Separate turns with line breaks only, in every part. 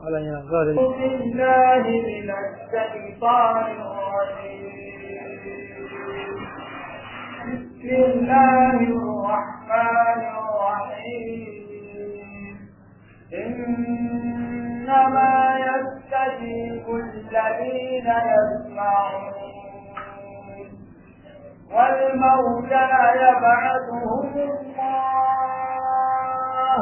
malam yana zuwa da
بالله من الشيطان الرجيم بسم الله الرحمن الرحيم إنما يستجيب الذين يسمعون والموتى يبعثهم الله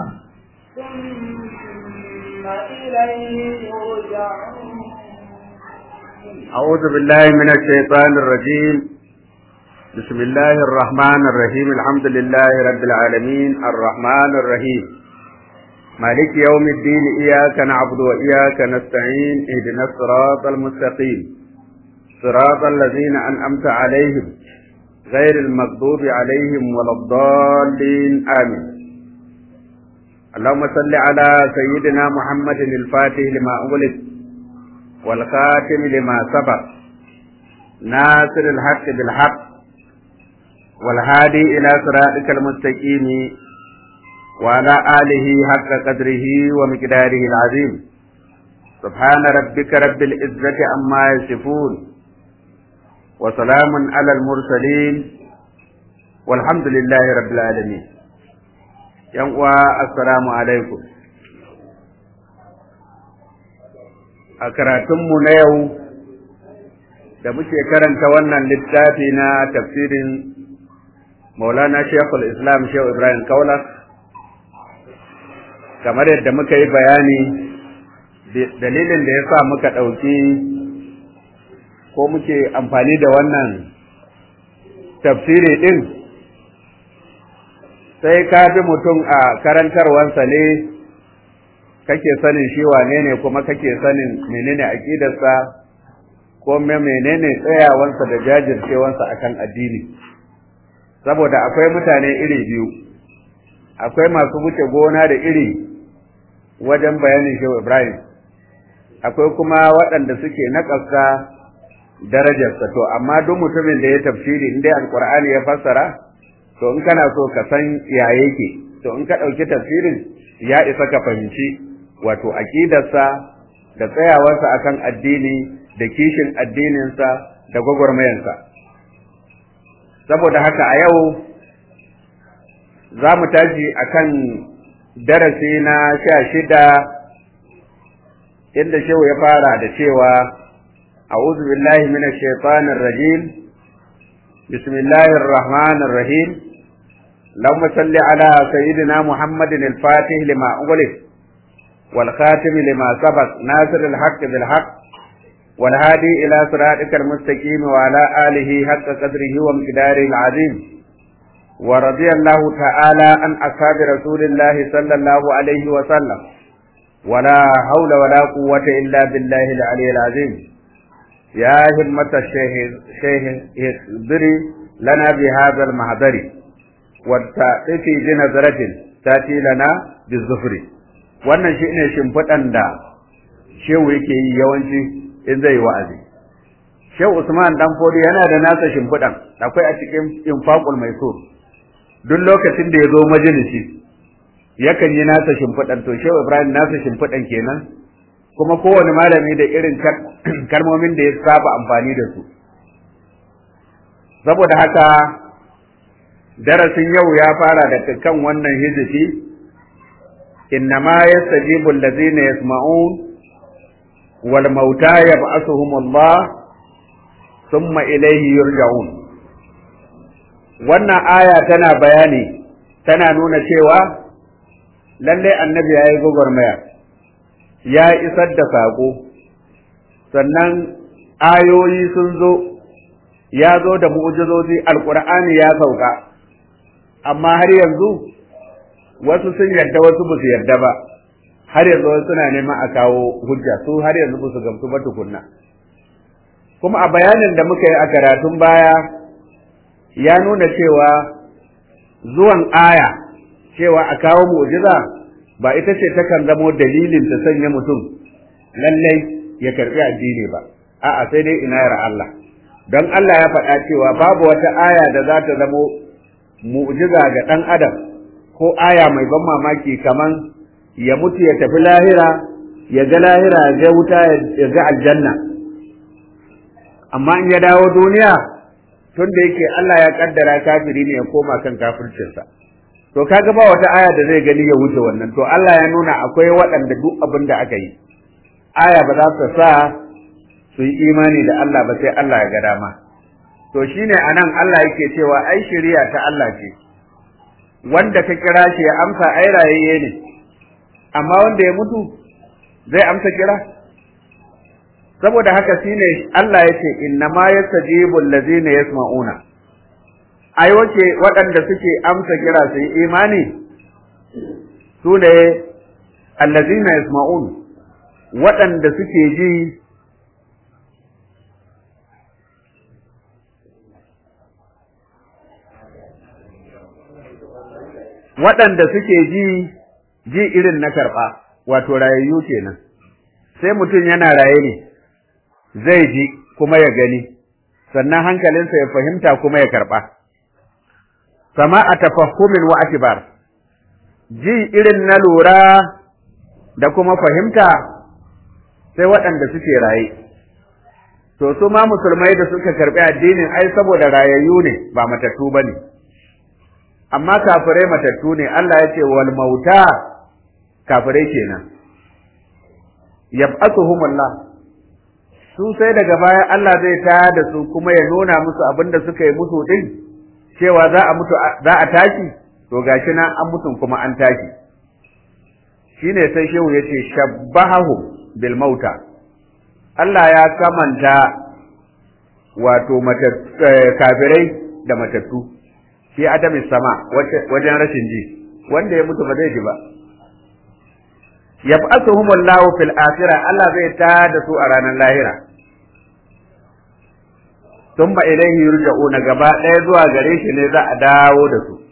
ثم إليه يرجعون
أعوذ بالله من الشيطان الرجيم بسم الله الرحمن الرحيم الحمد لله رب العالمين الرحمن الرحيم مالك يوم الدين إياك نعبد وإياك نستعين اهدنا الصراط المستقيم صراط الذين أنعمت عليهم غير المغضوب عليهم ولا الضالين آمين اللهم صل على سيدنا محمد الفاتح لما أغلق والخاتم لما سبق ناصر الحق بالحق والهادي إلى صراطك المستقيم وعلى آله حق قدره ومقداره العظيم سبحان ربك رب العزة عما يصفون وسلام على المرسلين والحمد لله رب العالمين ينقوى السلام عليكم a karatunmu na yau da muke karanta wannan littafi na tafsirin maulana shekul islam shehu ibrahim kaula kamar yadda muka yi bayani dalilin da ya sa muka ɗauki ko muke amfani da wannan tafsiri ɗin sai ka bi mutum a karantarwansa ne kake sanin shi wane ne kuma kake sanin menene aqidarsa ko menene tsayawansa da jajircewansa akan addini saboda akwai mutane iri biyu akwai masu wuce gona da iri wajen bayanin shehu ibrahim akwai kuma waɗanda suke naƙasa darajarsa to amma duk mutumin da ya tafsiri in dai alqur'ani ya fassara to in kana so ka san ya yake to in ka ɗauki tafsirin ya isa ka fahimci wato aƙidarsa da tsayawarsa akan addini da kishin addininsa da gwagwarmayansa saboda haka a yau za mu tashi akan darasi na sha shida inda shehu ya fara da cewa a'udhu billahi minash shaitanir rajim bismillahir rahmanir rahim اللهم صل على سيدنا محمد الفاتح لما أغلق والخاتم لما سبق ناصر الحق بالحق والهادي إلى صراطك المستقيم وعلى آله حق قدره ومقداره العظيم ورضي الله تعالى عن أصحاب رسول الله صلى الله عليه وسلم ولا حول ولا قوة إلا بالله العلي العظيم يا همة الشيخ شيخ اخبري لنا بهذا المحضر والتأتي بنظرة تأتي لنا بالظفر wannan shi ne shimfiɗan da shehu yake yi yawanci in zai wa'azi shehu usman dan fodi yana da nasa shimfiɗan akwai a cikin infaqul maisur duk lokacin da ya zo majalisi yakan yi nasa shimfiɗan to shehu ibrahim nasa shimfiɗan kenan kuma kowane malami da irin kalmomin da ya saba amfani da su saboda haka darasin yau ya fara da kan wannan hizifi إنما يستجيب الذين يسمعون والموتى يبعثهم الله ثم إليه يرجعون wannan aya tana bayani tana nuna cewa lalle annabi ya yi gwagwarmaya ya isar da saƙo sannan ayoyi sun zo ya zo da mu'ujizozi alƙur'ani ya sauka amma har yanzu wasu sun yarda wasu ba su yarda ba har yanzu wasu suna neman a kawo hujja su har yanzu ba su gamsu ba tukunna kuma a bayanin da muka yi a karatun baya ya nuna cewa zuwan aya cewa a kawo mu'jiza ba ita ce takan zamo dalilin ta sanya mutum lallai ya karbi addini ba a'a sai dai inayar Allah don Allah ya faɗa cewa babu wata aya da za ta zamo mu'jiza ga ɗan adam ko aya mai ban mamaki kaman ya mutu ya tafi lahira ya ga lahira ya ga wuta ya ga aljanna amma in ya dawo duniya tun da yake Allah ya kaddara kafiri ne ya koma kan kafircinsa to kaga ba wata aya da zai gani ya wuce wannan to Allah ya nuna akwai waɗanda duk abin da aka yi aya ba za su sa su yi imani da Allah ba sai Allah ya ga dama to shine anan Allah yake cewa ai shari'a ta Allah ce wanda ka kira shi ya amsa ai rayayye ne amma wanda ya mutu zai amsa kira saboda haka shine Allah yace inna ma yastajibu allazina yasma'una ai wace waɗanda suke amsa kira su yi imani su ne allazina yasma'un waɗanda suke ji waɗanda suke ji ji irin na karɓa wato rayayyu kenan sai mutum yana raye ne zai ji kuma ya gani sannan hankalinsa ya fahimta kuma ya karɓa sama a tafahumin wa atibar ji irin na lura da kuma fahimta sai waɗanda suke raye to su ma musulmai da suka karɓi addinin ai saboda rayayyu ne ba matattu ba ne amma kafirai matattu ne Allah ya ce wal mauta kafirai kenan yab'athuhumullah su sai daga baya Allah zai ta da su kuma ya nuna musu abin da suka yi musu din cewa za a mutu za a tashi to gashi nan an mutun kuma an tashi shine sai shehu yace shabbahu bil mauta Allah ya kamanta wato kafirai da matattu fi adami sama wajen rashin ji wanda ya mutu ba zai ji ba yab'athuhum Allahu fil akhirah Allah zai ta da su a ranar lahira thumma ilayhi yurja'una gaba ɗaya zuwa gare shi ne za a dawo da su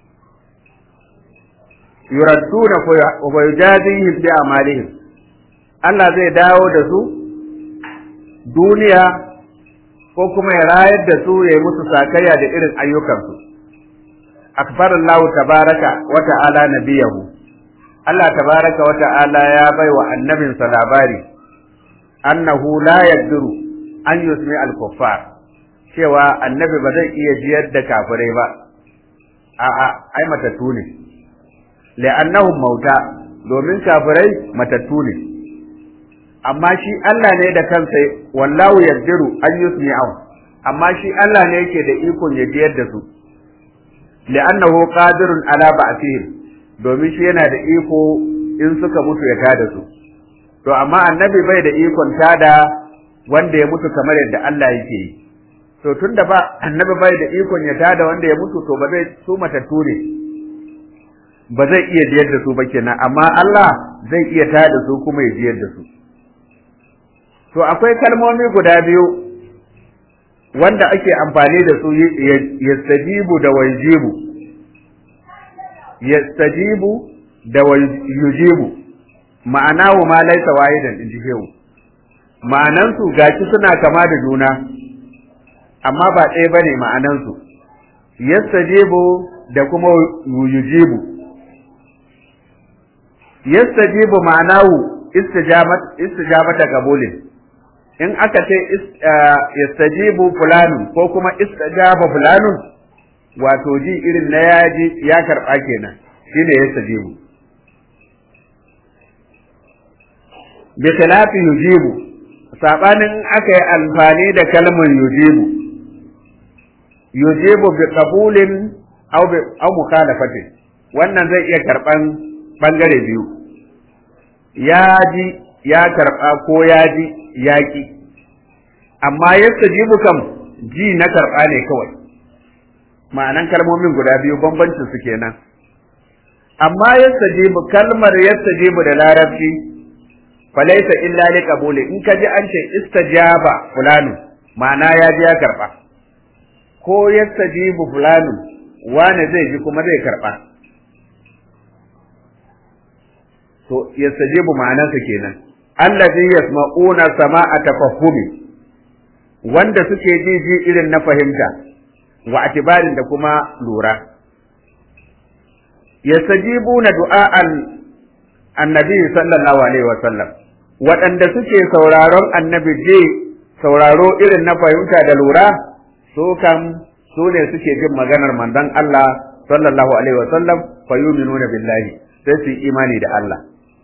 yuradduna fa yujazihim bi amalihim Allah zai dawo da su duniya ko kuma ya rayar da su ya yi musu sakayya da irin ayyukansu akbar Allah tabaraka wa ta'ala nabiyahu Allah tabaraka wa ta'ala ya bai wa annabinsa labari annahu la yaqdiru an yusmi al-kuffar cewa annabi ba zai iya jiyar da kafirai ba a'a ai matattu ne li'annahum mauta domin kafirai matattu ne amma shi Allah ne da kansa wallahu yaqdiru an yusmi'ahu amma shi Allah ne yake da ikon ya jiyar da su li'annahu qadirun ala ba'thihim domin shi yana da iko in suka mutu ya tada su to amma annabi bai da ikon tada wanda ya mutu kamar yadda Allah yake yi to tunda ba annabi bai da ikon ya tada wanda ya mutu to ba zai su matattu ne ba zai iya jiyar da su ba kenan amma Allah zai iya tada su kuma ya jiyar da su to akwai kalmomi guda biyu wanda ake amfani da su yastajibu da wajibu yastajibu da yujibu ma'ana wa ma laisa wahidan in ji shehu ma'anan su gashi suna kama da juna amma ba ɗaya bane ma'anan su yastajibu da kuma yujibu yastajibu ma'anahu istijabat istijabata qabulin in aka ce yastajibu fulanun ko kuma istajaba fulanun wato ji irin na yaji ya karɓa kenan shine yastajibu bi khilafi yujibu sabanin aka yi amfani da kalmar yujibu yujibu bi qabulin aw bi aw mukhalafatin wannan zai iya karban bangare biyu ya ji ya karba ko ya ji ya ki amma yastajibu kam ji na karba ne kawai ma'anan kalmomin guda biyu bambancin su kenan amma yastajibu kalmar yastajibu da larabci falaisa illa li qabuli in kaji an ce istajaba fulanu ma'ana ya ji ya karba ko yastajibu fulanu wane zai ji kuma zai karba to yastajibu ma'anarsa kenan allazi yasma'una sama'a tafahumi wanda suke ji ji irin na fahimta wa atibarin da kuma lura yastajibuna du'a'an annabi sallallahu alaihi wa sallam waɗanda suke sauraron annabi je sauraro irin na fahimta da lura su kan su ne suke jin maganar manzon Allah sallallahu alaihi wa sallam fa yu'minuna billahi sai su imani da Allah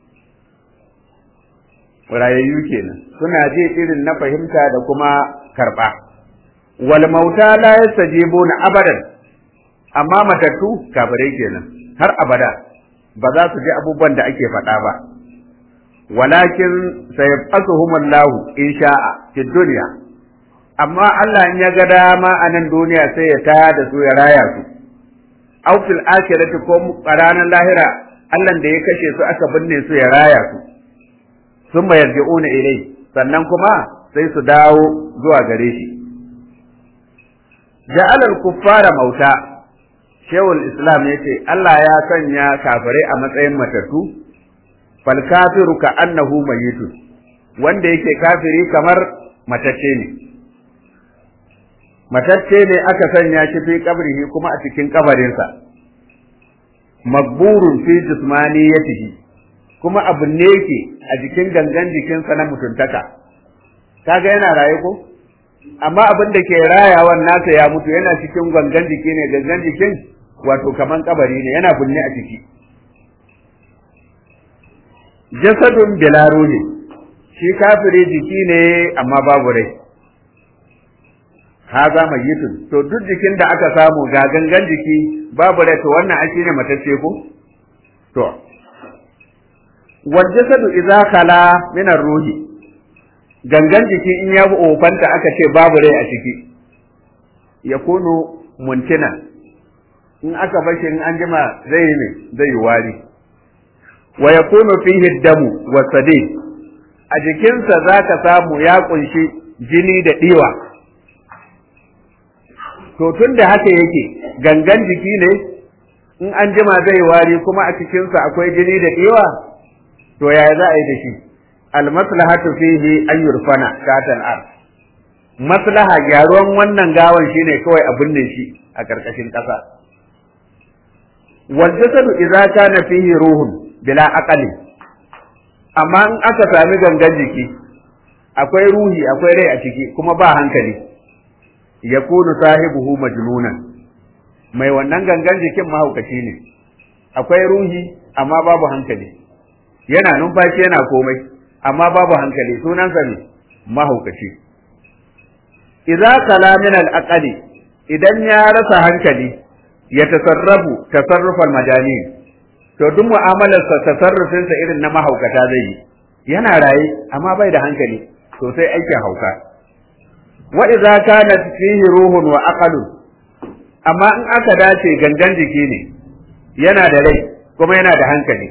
rayayyu kenan suna ji irin na fahimta da kuma karba wal mauta la yastajibuna abadan amma matattu kafirai kenan har abada ba za su ji abubuwan da ake faɗa ba walakin sayabasuhumullahu in sha'a fi dunya amma Allah in ya ga dama a nan duniya sai ya taya da su ya raya su aw fil akhirati ko ranar lahira Allah da ya kashe su aka binne su ya raya su sun yarji'una ilai sannan kuma sai su dawo zuwa gare shi ja'alal kuffara mauta shehul islam yace Allah ya sanya kafirai a matsayin matattu fal kafiru ka annahu mayyitun wanda yake kafiri kamar matacce ne matacce ne aka sanya shi fi kabrihi kuma a cikin kabarinsa magburun fi jismaniyatihi kuma abin ne yake a jikin gangan jikinsa na mutuntaka kaga yana raye ko amma abin da ke rayawan nasa ya mutu yana cikin gangan jiki ne gangan jikin wato kaman kabari ne yana binne a ciki jasadun bilaru ne shi kafiri jiki ne amma babu rai haza mayyitun to duk jikin da aka samu ga gangan jiki babu rai to wannan ake ne matacce ko to wal jasadu idza khala min ruhi gangan jiki in ya ofanta aka ce babu rai a ciki yakunu muntina in aka bashi in an jima zai yi ne zai yi wari wa yakunu fihi damu wa sadid a jikinsa za ka samu ya kunshi jini da ɗiwa to tun da haka yake gangan jiki ne in an jima zai wari kuma a cikinsa akwai jini da ɗiwa to yaya za a yi da shi almaslahatu fihi an yurfana shatan ar maslaha gyaruwan wannan gawan shine kawai a binne shi a ƙarƙashin ƙasa wal jasadu idza kana fihi ruhun bila aqali amma in aka sami gangan jiki akwai ruhi akwai rai a ciki kuma ba hankali yakunu sahibuhu majnunan mai wannan gangan jikin mahaukaci ne akwai ruhi amma babu hankali yana numfashi yana komai amma babu hankali sunansa ne mahaukaci idza kala min al idan ya rasa hankali ya tasarrafu tasarrufal majani to duk mu'amalarsa tasarrufinsa irin na mahaukata zai yi yana raye amma bai da hankali to sai aikin hauka wa idza kana fihi ruhun wa aqalun amma in aka dace gangan jiki ne yana da rai kuma yana da hankali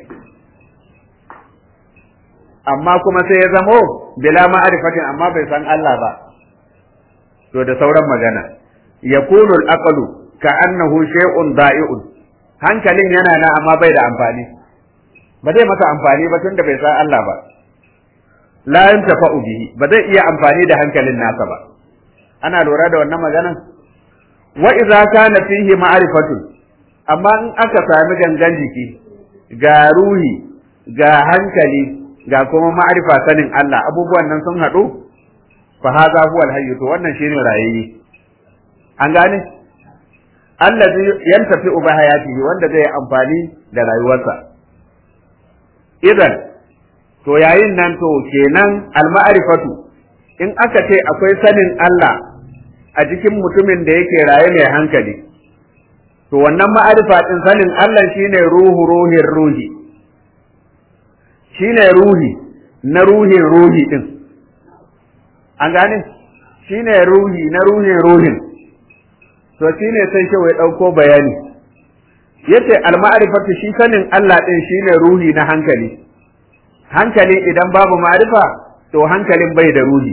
amma kuma sai ya zamo bila ma'arifatin amma bai san Allah ba to da sauran magana yakunu al-aqlu ka annahu shay'un da'i'un hankalin yana na amma bai da amfani ba zai masa amfani ba tunda bai san Allah ba la yantafa'u bihi ba zai iya amfani da hankalin nasa ba ana lura da wannan maganan wa idza kana fihi ma'rifatun amma in aka sami gangan jiki ga ruhi ga hankali ga kuma ma'rifa sanin Allah abubuwan nan sun haɗu fa hadha huwa al to wannan shine rayayye an gane allazi yantafi bi hayatihi wanda zai amfani da rayuwarsa idan to yayin nan to kenan al-ma'rifatu in aka ce akwai sanin Allah a cikin mutumin da yake raye mai hankali to wannan ma'arifa din sanin Allah shine ruhu ruhin ruhi shine ruhi na ruhin ruhi din an gane shine ruhi na ruhin ruhin to shine sai shi ya dauko bayani yace al-ma'rifatu shi sanin Allah din shine ruhi na hankali hankali idan babu ma'rifa to hankalin bai da ruhi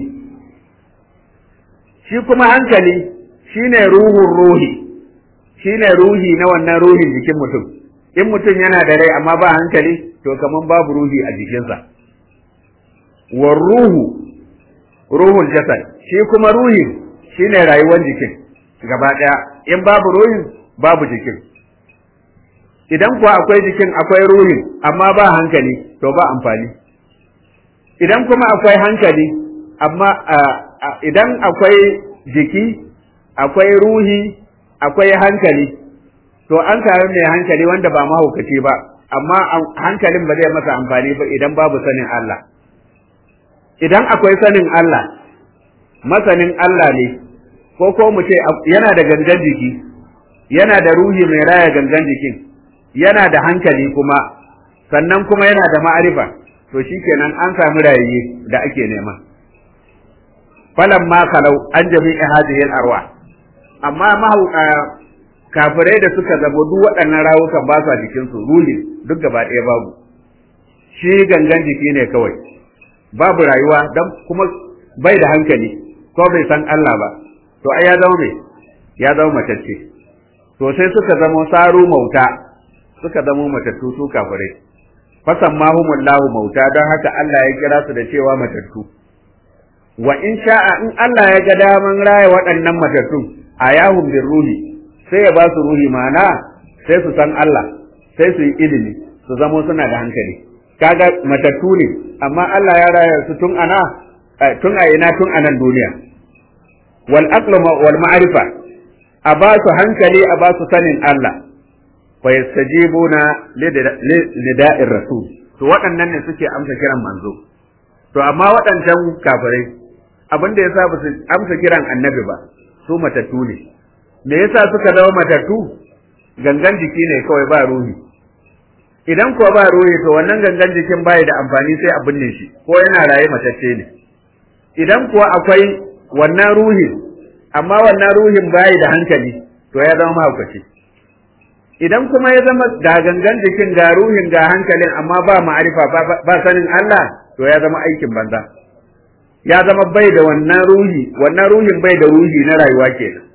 shi kuma hankali shine ruhun ruhi shine ruhi na wannan ruhin jikin mutum in mutum yana da rai amma ba hankali to kaman babu ruhi a jikinsa war ruhu ruhul jasad shi kuma ruhin shine rayuwar jikin gaba daya in babu ruhin babu jikin idan kuwa akwai jikin akwai ruhin amma ba hankali to ba amfani idan kuma akwai hankali amma idan akwai jiki akwai ruhi akwai hankali to an sami mai hankali wanda ba mahaukaci ba amma hankalin ba zai masa amfani ba idan babu sanin Allah idan akwai sanin Allah masanin Allah ne ko ko mu ce yana da gangan jiki yana da ruhi mai raya gangan jikin yana da hankali kuma sannan kuma yana da ma'arifa to shikenan an samu rayuwa da ake nema falan ma kalau an jami'i hadhihi arwa amma mahau kafirai da suka zabo duk waɗannan rawukan ba sa jikin su ruhin duk gaba ɗaya babu shi gangan jiki ne kawai babu rayuwa dan kuma bai da hankali ko bai san Allah ba to ai ya zama me ya zama matacce to sai suka zama saru mauta suka zama matattu su kafirai fasan mahumullahu mauta don haka Allah ya kira su da cewa matattu wa in sha'a in Allah ya ga daman raya waɗannan matattun a yahun bin ruhi sai ya ba su ruhi ma'ana sai su san Allah sai su yi ilimi su zamo suna da hankali kaga matattu ne amma Allah ya raya su tun ana tun a ina tun anan duniya wal aqlu wal ma'rifa a ba su hankali a ba su sanin Allah fa yastajibuna lida'ir rasul to waɗannan ne suke amsa kiran manzo to amma waɗancan kafirai abin da yasa ba su amsa kiran annabi ba su matattu ne me yasa suka zama matattu gangan jiki ne kawai ba ruhi idan kuwa ba ruhi to wannan gangan jikin bai da amfani sai a binne shi ko yana raye matacce ne idan kuwa akwai wannan ruhin amma wannan ruhin bai da hankali to ya zama mahaukaci idan kuma ya zama ga gangan jikin ga ruhin ga hankalin amma ba ma'arifa ba sanin Allah to ya zama aikin banza ya zama bai da wannan ruhi wannan ruhin bai da ruhi na rayuwa kenan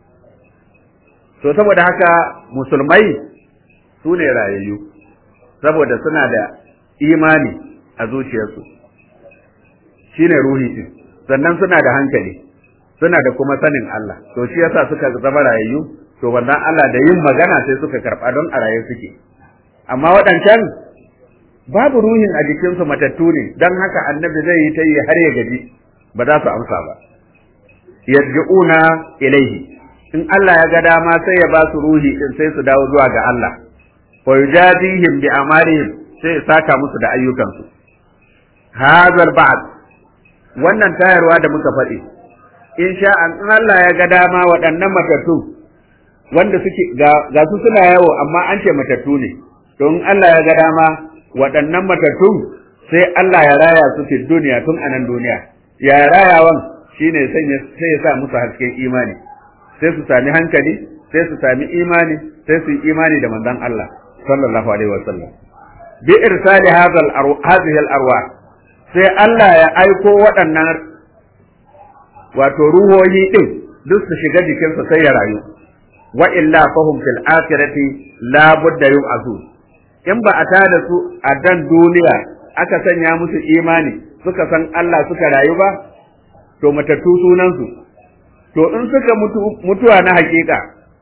to saboda haka musulmai su ne rayayyu saboda suna da imani a zuciyarsu shine ruhi din sannan suna da hankali suna da kuma sanin Allah to shi yasa suka zama rayayyu to wannan Allah da yin magana sai suka karɓa don a raye suke amma waɗancan babu ruhin a jikinsu matattu ne don haka annabi zai yi ta yi har ya gaji ba za su amsa ba yarji'una ilaihi in Allah ya ga dama sai ya ba su ruhi din sai su dawo zuwa ga Allah wa yujadihim bi amalihim sai ya saka musu da ayyukansu hazal ba'd wannan tayarwa da muka faɗi in sha Allah ya ga dama waɗannan matattu wanda suke ga su suna yawo amma an ce matattu ne to in Allah ya ga dama waɗannan matattu sai Allah ya raya su fi duniya tun a nan duniya ya rayawan shine sai ya sa musu hasken imani sai su sami hankali sai su sami imani sai su yi imani da manzon Allah sallallahu alaihi wasallam bi irsali hadhihi al-arwah sai Allah ya aiko waɗannan wato ruhohi din duk su shiga jikinsa sai ya rayu wa illa fahum fil akhirati la budda yub'athun in ba a tada su a dan duniya aka sanya musu imani suka san Allah suka rayu ba to matattu sunan su to in suka mutu mutuwa na hakika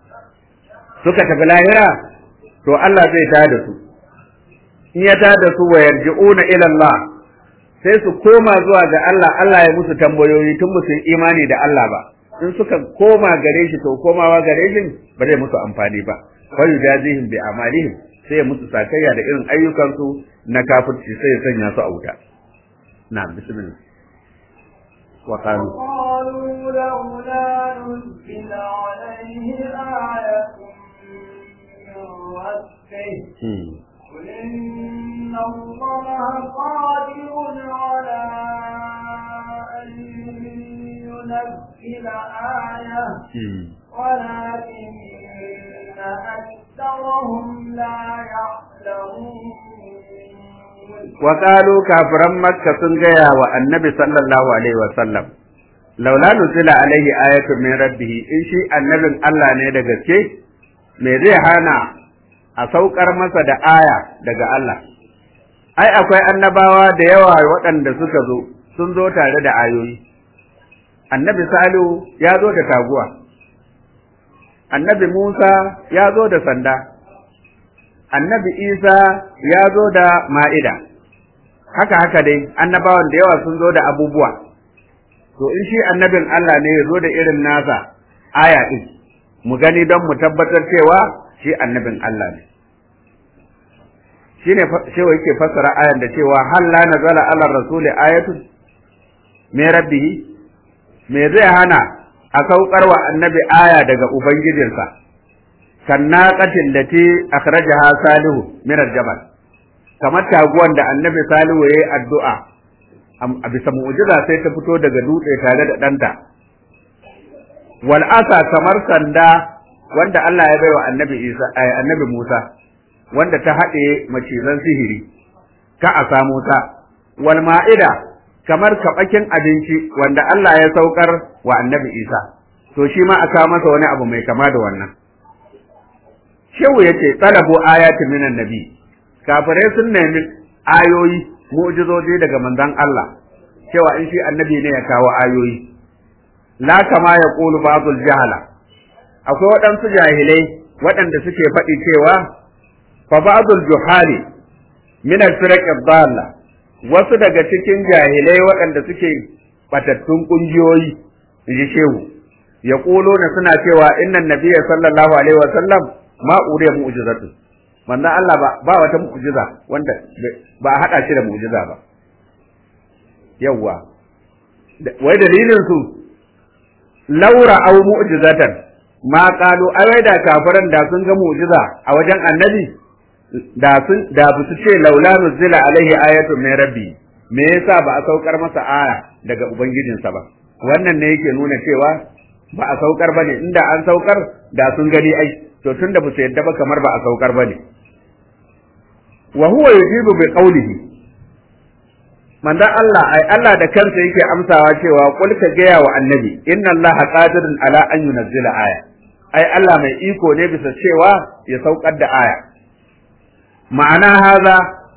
suka tafi lahira to Allah zai tada su in ya tada su wa yarji'una ila Allah sai su koma zuwa ga Allah Allah ya musu tambayoyi tun musu imani da Allah ba in suka koma gare shi to komawa gare shi ba zai musu amfani ba fa yujazihim bi amalihim sai ya musu sakayya da irin ayyukansu na kafirci sai ya sanya su a wuta na bismillah wa qalu
قالوا لولا نزل عليه آية من ربه قل إن الله قادر على أن ينزل آية ولكن أكثرهم لا يعلمون
وقالوا كافرا مكة سنجيا والنبي صلى الله عليه وسلم laula nuzila alaihi ayatun min rabbih in shi annabin Allah ne da gaske me zai hana a saukar masa da aya daga Allah ai akwai annabawa da yawa waɗanda suka zo sun zo tare da ayoyi annabi salihu ya zo da taguwa annabi musa ya zo da sanda annabi Isa ya zo da ma'ida haka haka dai annabawan da yawa sun zo da abubuwa to in shi annabin Allah ne ya zo da irin nasa aya din mu gani don mu tabbatar cewa shi annabin Allah ne shine cewa yake fassara ayan da cewa hal la nazala ala rasuli ayatun me rabbihi me zai hana a saukar wa annabi aya daga ubangijinsa kan naqatin lati akhrajaha salihu min al-jabal kamar taguwan da annabi salihu yayi addu'a a bisa mu'jiza sai ta fito daga dutse tare da ɗanta wal asa kamar sanda wanda Allah ya baiwa annabi Isa annabi Musa wanda ta haɗe macizan sihiri ka a samu ta wal ma'ida kamar kaɓakin abinci wanda Allah ya saukar wa annabi Isa to shi ma aka masa wani abu mai kama da wannan shehu yace talabu ayatin minan nabi kafirai sun nemi ayoyi mu'jizoji daga manzon Allah cewa in shi annabi ne ya kawo ayoyi la kama ya qulu ba'dul jahala akwai waɗansu jahilai waɗanda suke faɗi cewa fa ba'dul juhali min al-firaq ad-dalla wasu daga cikin jahilai waɗanda suke batattun kungiyoyi inji shehu ya na suna cewa innan nabiyya sallallahu alaihi wa sallam ma uriya mu'jizatu manzo Allah ba ba wata mu'jiza wanda ba a hada shi da mu'jiza ba yawwa wai dalilin su laura au mu'jizatan ma qalu ai da kafiran da sun ga mu'jiza a wajen annabi da sun da bu su ce laula nuzila alaihi ayatu min rabbi me yasa ba a saukar masa aya daga ubangijinsa ba wannan ne yake nuna cewa ba a saukar bane inda an saukar da sun gani ai to tunda ba su yadda ba kamar ba a saukar bane wa huwa yujibu bi qawlihi manzon Allah ai Allah da kansa yake amsawa cewa qul ka gaya wa annabi inna Allah qadirun ala an yunzila aya ai Allah mai iko ne bisa cewa ya saukar da aya ma'ana haza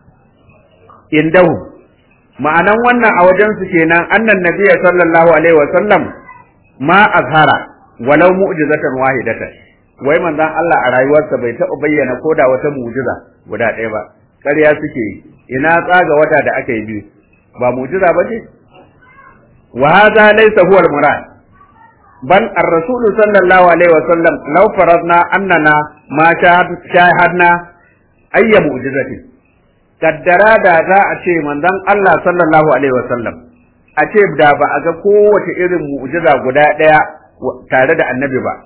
indahu ma'anan wannan a wajen su kenan annan nabiyya sallallahu alaihi wa sallam ma azhara walau mu'jizatan wahidatan wai manzon Allah a rayuwarsa bai taɓa bayyana ko da wata mu'jiza guda ɗaya ba ƙarya suke yi ina tsaga wata da aka yi biyu ba mu'jiza ba ce wa hadha laysa huwa al-murad bal ar-rasul sallallahu alaihi wa sallam law faradna annana ma shahadna ayya mu'jizatin kaddara da za a ce manzon Allah sallallahu alaihi wa sallam a ce da ba a ga kowace irin mu'jiza guda ɗaya tare da annabi ba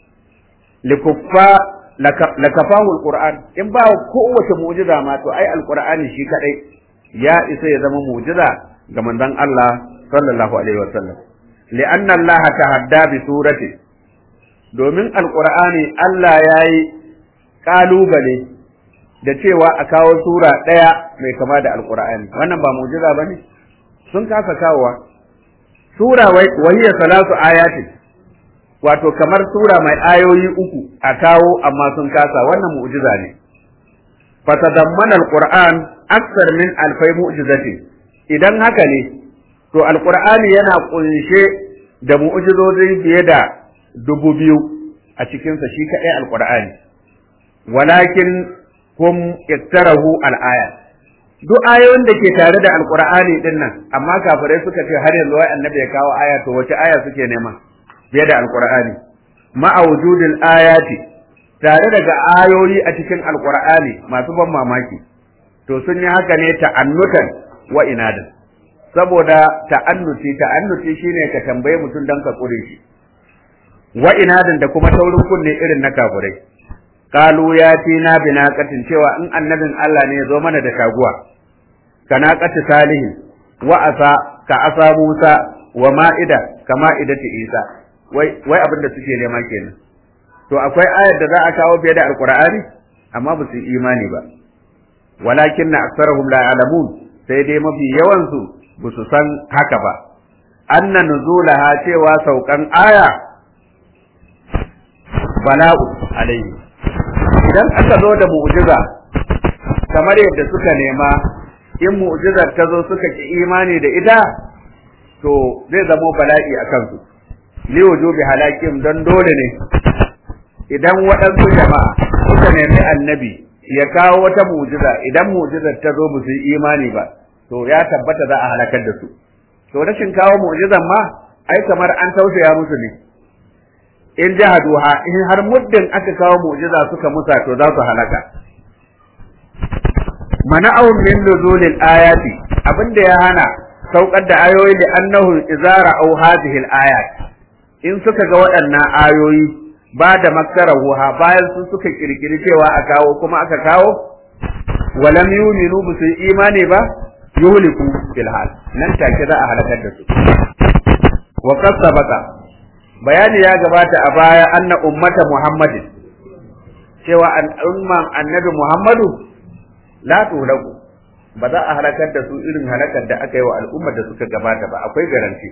likuffa lakafahu alquran in ba kowace mu'jiza ma to ai alqur'ani shi kadai ya isa ya zama mu'jiza ga manzon Allah sallallahu alaihi wasallam li'anna Allah tahadda bi surati domin alqur'ani Allah yayi kalubale da cewa a kawo sura daya mai kama da alqur'ani wannan ba mu'jiza bane sun kasa kawowa sura wahiya salatu ayatin wato kamar sura mai ayoyi uku a kawo amma sun kasa wannan mu'jiza ne fatadammana alquran aksar min alfai mu'jizati idan haka ne to alqur'ani yana kunshe da mu'jizozi fiye da dubu biyu a cikinsa shi kaɗai alqur'ani walakin hum iktarahu al'aya duk ayoyin da ke tare da alqur'ani din nan amma kafirai suka ce har yanzu wai annabi ya kawo aya to wace aya suke nema fiye da alqur'ani ma'a wujudil ayati tare daga ayoyi a cikin alqur'ani masu ban mamaki to sun yi haka ne ta'annutan wa inadan saboda ta'annuti ta'annuti shine ka tambaye mutum dan ka kure shi wa inadan da kuma taurin kunne irin na kafirai qalu ya tina binaqatin cewa in annabin Allah ne ya zo mana da taguwa kana qati salihin wa asa ka asa Musa wa ma'ida ka ma'idati Isa wai wai abin da suke nema kenan to akwai ayar da za a kawo fiye da alqur'ani amma ba su imani ba walakin na aksarahum la ya'lamun sai dai mafi yawan su ba su san haka ba anna nuzulaha cewa saukan aya bala'u alaihi idan aka zo da mu'jiza kamar yadda suka nema in mu'jizar ta zo suka ki imani da ita to zai zamo bala'i a kansu li wujubi halakim don dole ne idan waɗansu jama'a suka nemi annabi ya kawo wata mu'jiza idan mu'jizar ta zo ba su yi imani ba to ya tabbata za a halakar da su to rashin kawo mu'jizan ma ai kamar an tausaya musu ne in jahaduha in har muddin aka kawo mu'jiza suka musa to za su halaka mana'un min nuzulil ayati abinda ya hana saukar da ayoyi da annahu izara au hadhihi ayat in suka ga waɗannan ayoyi ba da makkarahuha bayan su suka kirkiri cewa a kawo kuma aka kawo walam yuminu bu su imani ba yuhliku fil hal nan take za a halakar da su wa qad sabaqa bayani ya gabata a baya anna ummata muhammadin cewa al'umman annabi muhammadu la tulaku ba za a halakar da su irin halakar da aka yi wa al'ummar da suka gabata ba akwai garanti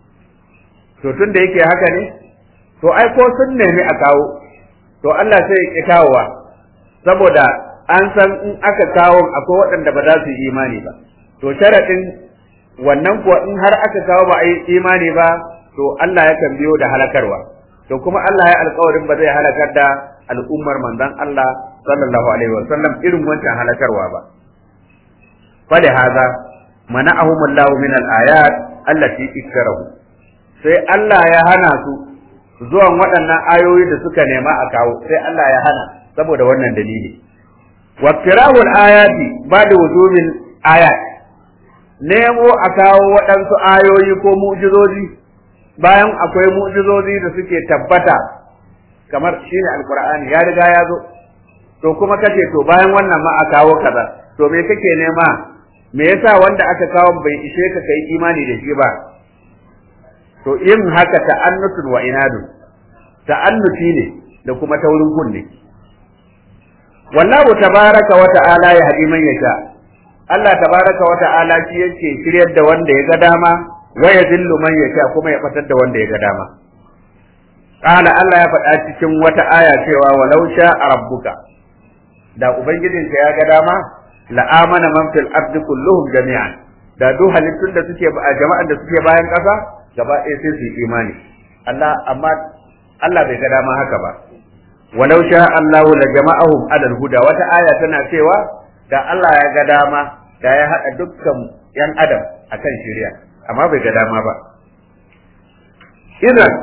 to tun da yake haka ne to ai ko sun nemi a kawo to Allah sai ya ki kawowa saboda an san in aka kawo akwai waɗanda ba za su yi imani ba to sharaɗin wannan kuwa in har aka kawo ba a yi imani ba to Allah yakan biyo da halakarwa to kuma Allah ya alƙawarin ba zai halakar da al'ummar manzon Allah sallallahu alaihi wa sallam irin wancan halakarwa ba fali haza mana'ahum Allah min al-ayat allati ikrahu sai Allah ya hana su zuwan waɗannan ayoyi da suka nema a kawo sai Allah ya hana saboda wannan dalili wa kirahul ayati ba da wujubil ayat nemo a kawo waɗansu ayoyi ko mu'jizozi bayan akwai mu'jizozi da suke tabbata kamar shine alqur'ani ya riga ya zo to kuma kace to bayan wannan ma a kawo kaza to me kake nema me yasa wanda aka kawo bai ishe ka kai imani da shi ba to yin haka ta'annutun wa inadun ta'annuti ne da kuma taurin kunne wallahu tabaraka wa ta'ala ya hadi man yasha Allah tabaraka wa ta'ala shi yake shiryar da wanda ya ga dama wa yadillu man yasha kuma ya fatar da wanda ya ga dama qala Allah ya faɗa cikin wata aya cewa walau sha rabbuka da ubangijinka ya ga dama la amana man fil ardi kulluhum jami'an da duk halittun da suke a jama'an da suke bayan ƙasa gaba ɗaya sai su yi imani Allah amma Allah bai ga dama haka ba walau sha Allah la jama'ahum alal huda wata aya tana cewa da Allah ya ga dama da ya haɗa dukkan yan adam akan shari'a amma bai ga dama ba idan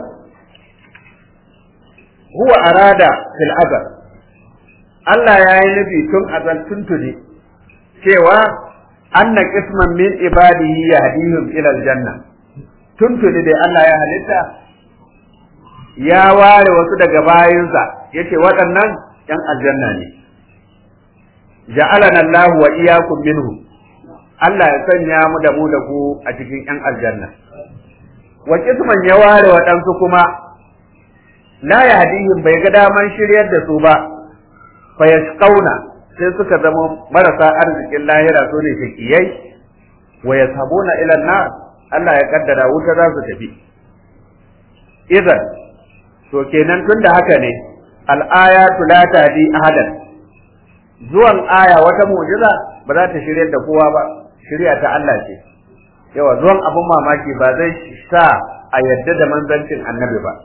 huwa arada fil azal Allah ya yi nufi tun azal tuntuni cewa anna qisman min ibadihi yahdihim ila aljanna tuntuni dai Allah ya halitta ya ware wasu daga bayinsa yace waɗannan ‘yan aljanna ne ja'alana Allah wa iyyakum minhu Allah ya sanya mu da mu da ku a cikin ‘yan aljanna wa kisman ya ware waɗansu kuma la yahdihim bai ga daman shiryar da su ba fa yasqauna sai suka zama marasa arzikin lahira su ne shakiyai wa yashabuna ila nar Allah ya kaddara wuta za su tafi idan to kenan tunda haka ne al'ayatu la tahdi ahadan zuwan aya wata mu'jiza ba za ta shiryar da kowa ba shirya ta Allah ce yawa zuwan abun mamaki ba zai sa a yadda da manzancin annabi ba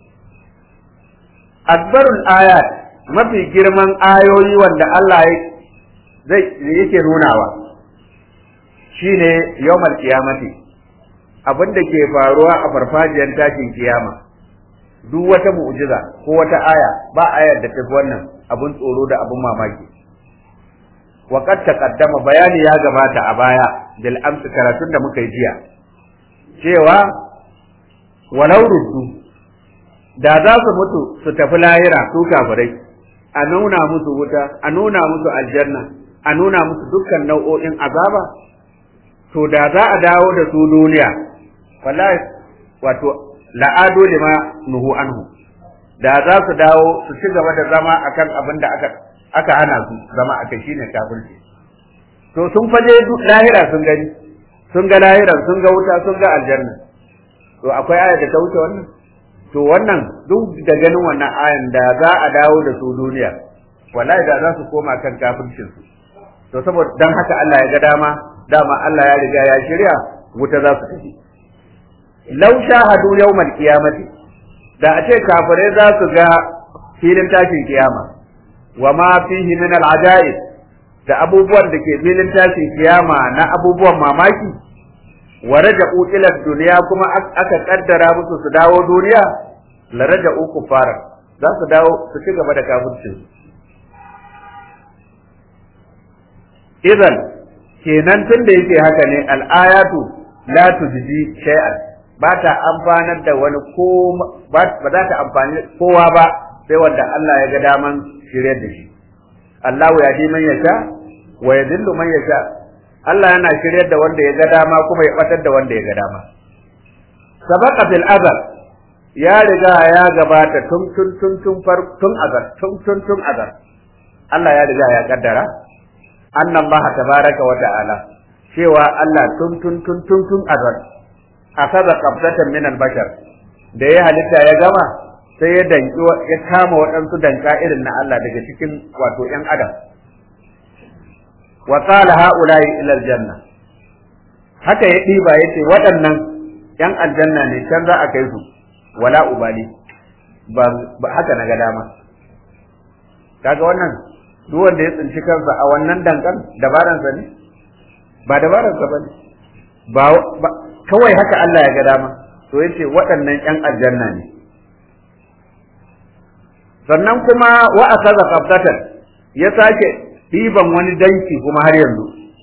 akbarul ayat mafi girman ayoyi wanda Allah zai yake nunawa shine yawmal qiyamati abin da ke faruwa a farfajiyar tashin kiyama duk wata mu'jiza ko wata aya ba ayar da tafi wannan abin tsoro da abin mamaki wa qad taqaddama bayani ya gabata a baya bil amsi karatun da muka yi jiya cewa walau ruddu da za su mutu su tafi lahira su kafirai a nuna musu wuta a nuna musu aljanna a nuna musu dukkan nau'o'in azaba to da za a dawo da su duniya wallahi wato la'ado lima nuhu anhu da za su dawo su ci gaba da zama akan abin da aka aka hana su zama aka shine kafirci to sun faje lahira sun gani sun ga lahira sun ga wuta sun ga aljanna to akwai aya da ta wuce wannan to wannan duk da ganin wannan ayan da za a dawo da su duniya wallahi da za su koma kan kafircin su to saboda dan haka Allah ya ga dama dama Allah ya riga ya shirya wuta za su tafi law shahadu yawmal qiyamati da a ce kafirai za su ga filin tashin kiyama wa ma fihi min al-ajaib da abubuwan da ke filin tashin kiyama na abubuwan mamaki wa raja'u ila dunya kuma aka kaddara musu su dawo duniya la raja'u kufara za su dawo su ci gaba da kafircin idan kenan tun da yake haka ne al-ayatu la tujzi shay'an ba ta amfanar da wani ko ba za ta amfani kowa ba sai wanda Allah ya ga daman shiryar da shi Allah ya ji man yasha wa yadillu man yasha Allah yana shiryar da wanda ya ga dama kuma ya batar da wanda ya ga dama sabaqa fil azal ya riga ya gabata tun tun tun tun far tun azal tun tun tun azal Allah ya riga ya kaddara anna Allah tabaraka wa ta'ala cewa Allah tun tun tun tun tun azal akaza qabdatan min al-bashar da ya halitta ya gama sai ya danki ya kama waɗansu danka irin na Allah daga cikin wato ƴan adam wa qala haula'i ila aljanna haka ya diba yace waɗannan ƴan aljanna ne can za a kai su wala ubali ba, haka na ga dama kaga wannan duk wanda ya tsinci kansa a wannan dankan dabaransa ne ba dabaransa ba ne ba kawai haka Allah ya ga dama to yace waɗannan ƴan aljanna ne sannan kuma wa akaza qabdatan ya sake ɗiban wani danki kuma har yanzu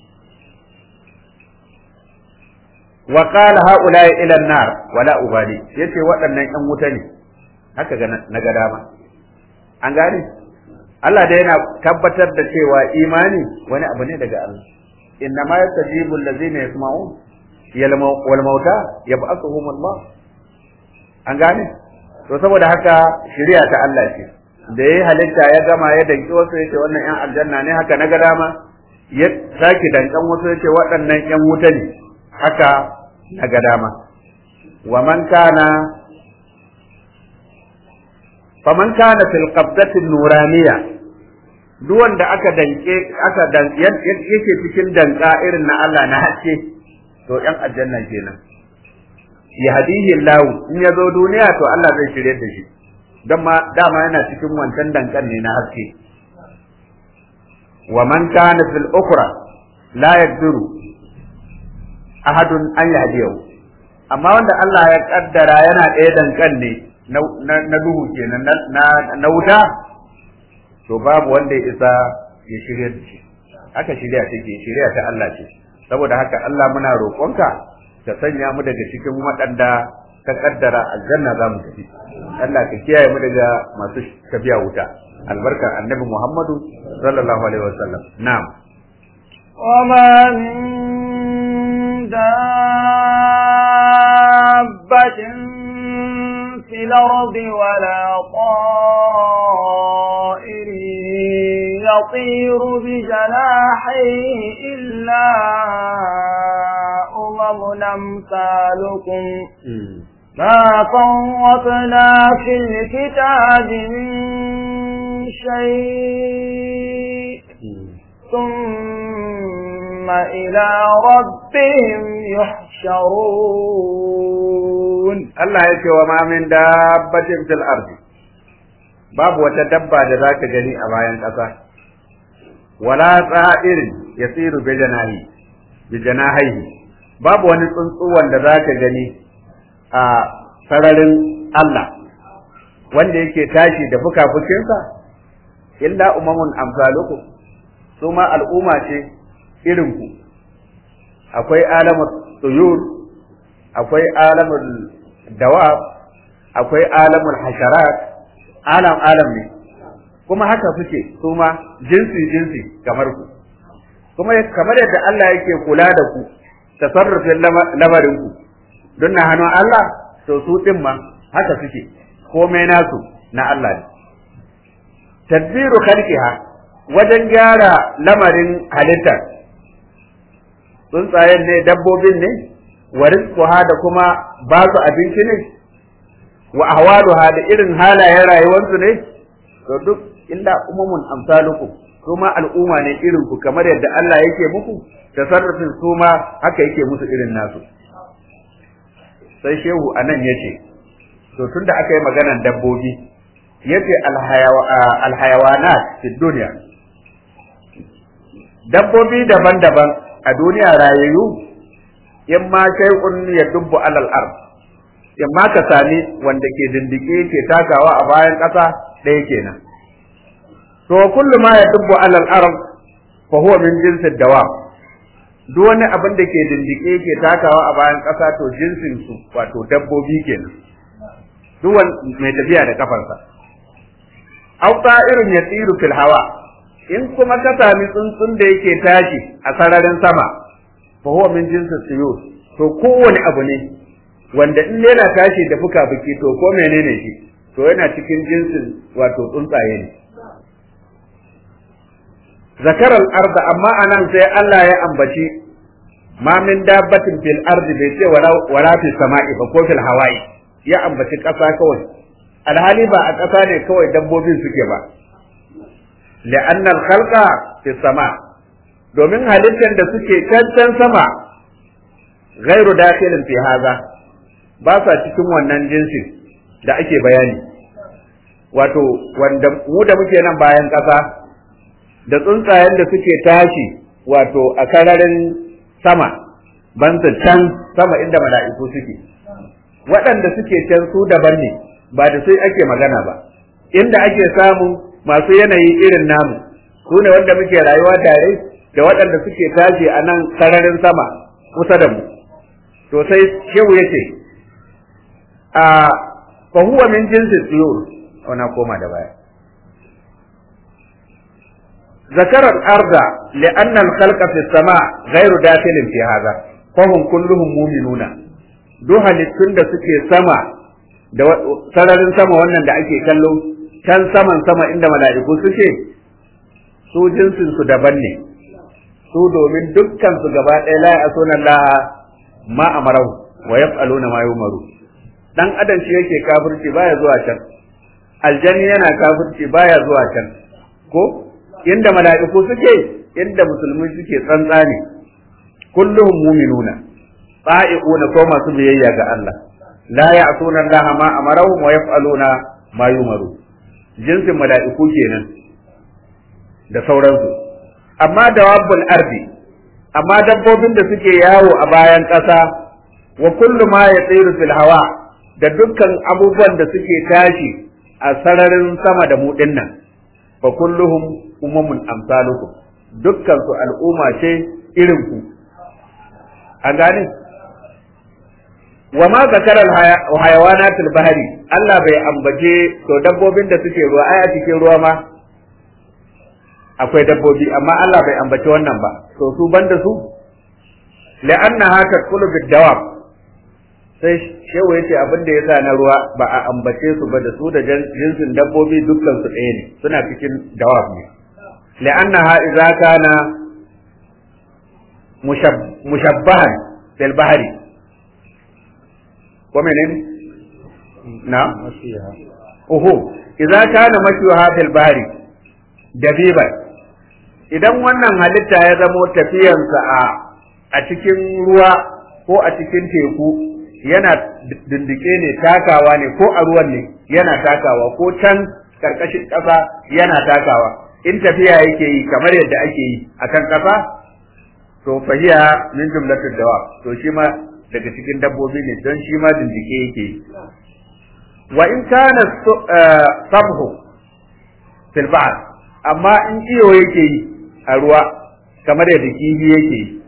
wa qala haula'i ila an-nar wala ubali yace waɗannan ƴan wuta ne haka ga na ga dama an gane Allah da yana tabbatar da cewa imani wani abu ne daga Allah inna ma yastajibu allazina yasma'un wal mauta yab'athuhum Allah an gane to saboda haka shari'a ta Allah ce da yayi halitta ya gama ya danki wasu yace wannan yan aljanna ne haka naga dama ya saki dankan wasu yace waɗannan yan wuta ne haka naga dama wa man kana faman kana fil qabdati nuraniya duk wanda aka danke aka dan yake cikin danka irin na Allah na haske to yan aljanna kenan yahdihi Allah in ya zo duniya to Allah zai shirye da shi dan ma dama yana cikin wancan dankan ne na haske wa man kana fil ukhra la yaqdiru ahadun an yahdiyahu amma wanda Allah ya kaddara yana ɗaya dankan ne na duhu kenan na wuta to babu wanda ya isa ya shirya da shi haka shirya take shirya ta Allah ce saboda haka Allah muna roƙonka ka sanya mu daga cikin waɗanda ka kaddara aljanna za mu tafi Allah ka kiyaye mu daga masu tafiya wuta albarkar annabi Muhammadu sallallahu alaihi wasallam na'am
وما من دابة في الأرض ولا طائر يطير بجناحيه إلا أمم أمثالكم ما فرطنا في الكتاب من شيء ثم إلى ربهم يحشرون
Allah ya ce wa ma min dabbatin fil ardi babu wata dabba da zaka gani a bayan ƙasa wala tsa'irin yasiru bi janahi bi janahihi babu wani tsuntsu wanda zaka gani a sararin Allah wanda yake tashi da fukafukinsa illa umamun amsalukum su ma al'umma ce irinku akwai alamul tuyur akwai alamul dawab akwai alamul hasharat alam alam ne kuma haka suke su ma jinsi jinsi kamar ku kuma kamar yadda Allah yake kula da ku tasarrufin lamarin ku don na hannun Allah to su din ma haka suke komai nasu na Allah ne tadbiru khalqiha wajen gyara lamarin halittar tsuntsayen ne dabbobin ne wa rizquha da kuma ba su abinci ne wa ahwaluha da irin halayen rayuwarsu ne to duk illa umamun amsalukum kuma al'umma ne irin ku kamar yadda Allah yake muku tasarrufin su ma haka yake musu irin nasu sai shehu anan yace to tunda aka yi maganan dabbobi yace alhayawanat fi dunya dabbobi daban-daban a duniya rayayyu in ma shay'un yadubbu alal ard in ma ka sami wanda ke dindike ke takawa a bayan ƙasa ɗaya kenan to kullu ma yadubbu alal ard fa huwa min jinsi dawab duk wani abin da ke dindike ke takawa a bayan ƙasa to jinsin su wato dabbobi kenan duk mai tafiya da kafarsa aw irin ya tsiru fil hawa in kuma ka sami tsuntsun da yake tashi a sararin sama fa huwa min jinsi suyur to kowane abu ne wanda in yana tashi da fuka biki to ko menene shi to yana cikin jinsin wato tsuntsaye ne zakaral arda amma anan sai Allah ya ambaci ma min dabbatin fil ardi bai ce wala fil sama'i ba ko fil hawa'i ya ambaci ƙasa kawai alhali ba a ƙasa ne kawai dabbobin suke ba li'anna al-khalqa fi sama domin halittar da suke cancan sama ghairu dakhilin fi haza ba sa cikin wannan jinsin da ake bayani wato wanda mu da muke nan bayan ƙasa da tsuntsayen da suke tashi wato a kararin sama bansa can sama inda mala'iku suke waɗanda suke can su daban ne ba da sai ake magana ba inda ake samu masu yanayi irin namu su ne wanda muke rayuwa tare da waɗanda suke tashi a nan sararin sama kusa da mu to sai shehu ya ce a fa huwa min jinsi tsiyur wana koma da baya ذكر الأرض لأن الخلق في السماء غير داخل في هذا فهم كلهم مؤمنون duk halittun da suke sama da sararin sama wannan da ake kallo can saman sama inda mala'iku suke su jinsin su daban ne su domin dukkan su gaba ɗaya la ya sunan laha ma amarau wa yaf'aluna ma yumaru dan adam shi yake kafirci baya zuwa can aljani yana kafirci baya zuwa can ko inda mala'iku suke inda musulmi suke tsantsa ne kulluhum mu'minuna ta'i'una ko masu biyayya ga Allah la ya'tuna Allah ma amarahum wa yaf'aluna ma yumaru jinsin mala'iku kenan da sauransu amma dawabbul ardi amma dabbobin da suke yawo a bayan ƙasa wa kullu ma yatiru fil hawa da dukkan abubuwan da suke tashi a sararin sama da mu dinnan fa kulluhum umamun amsalukum dukkan su al'umma ce irin ku an gane wa ma zakara hayawanat bahari Allah bai ambace to dabbobin da suke ruwa ai a cikin ruwa ma akwai dabbobi amma Allah bai ambace wannan ba to su banda su la'annaha tadkhulu bid dawab sai shehu yace abin da yasa na ruwa ba a ambace su ba da su da jinsin dabbobi dukkan su ɗaya ne suna cikin dawab ne la'annaha idza kana mushabbahan bil bahri ko menene na uhu idza kana mashyuha bil bahri dabiban idan wannan halitta ya zamo tafiyansa a a cikin ruwa ko a cikin teku yana dindike ne takawa ne ko a ruwan ne yana takawa ko can karkashin ƙasa yana takawa in tafiya yake yi kamar yadda ake yi akan ƙasa to fahiya min jumlatul dawa to shi ma daga cikin dabbobi ne don shi ma dindike yake yi wa in kana sabhu fil ba'r amma in iyo yake yi a ruwa kamar yadda kifi yake yi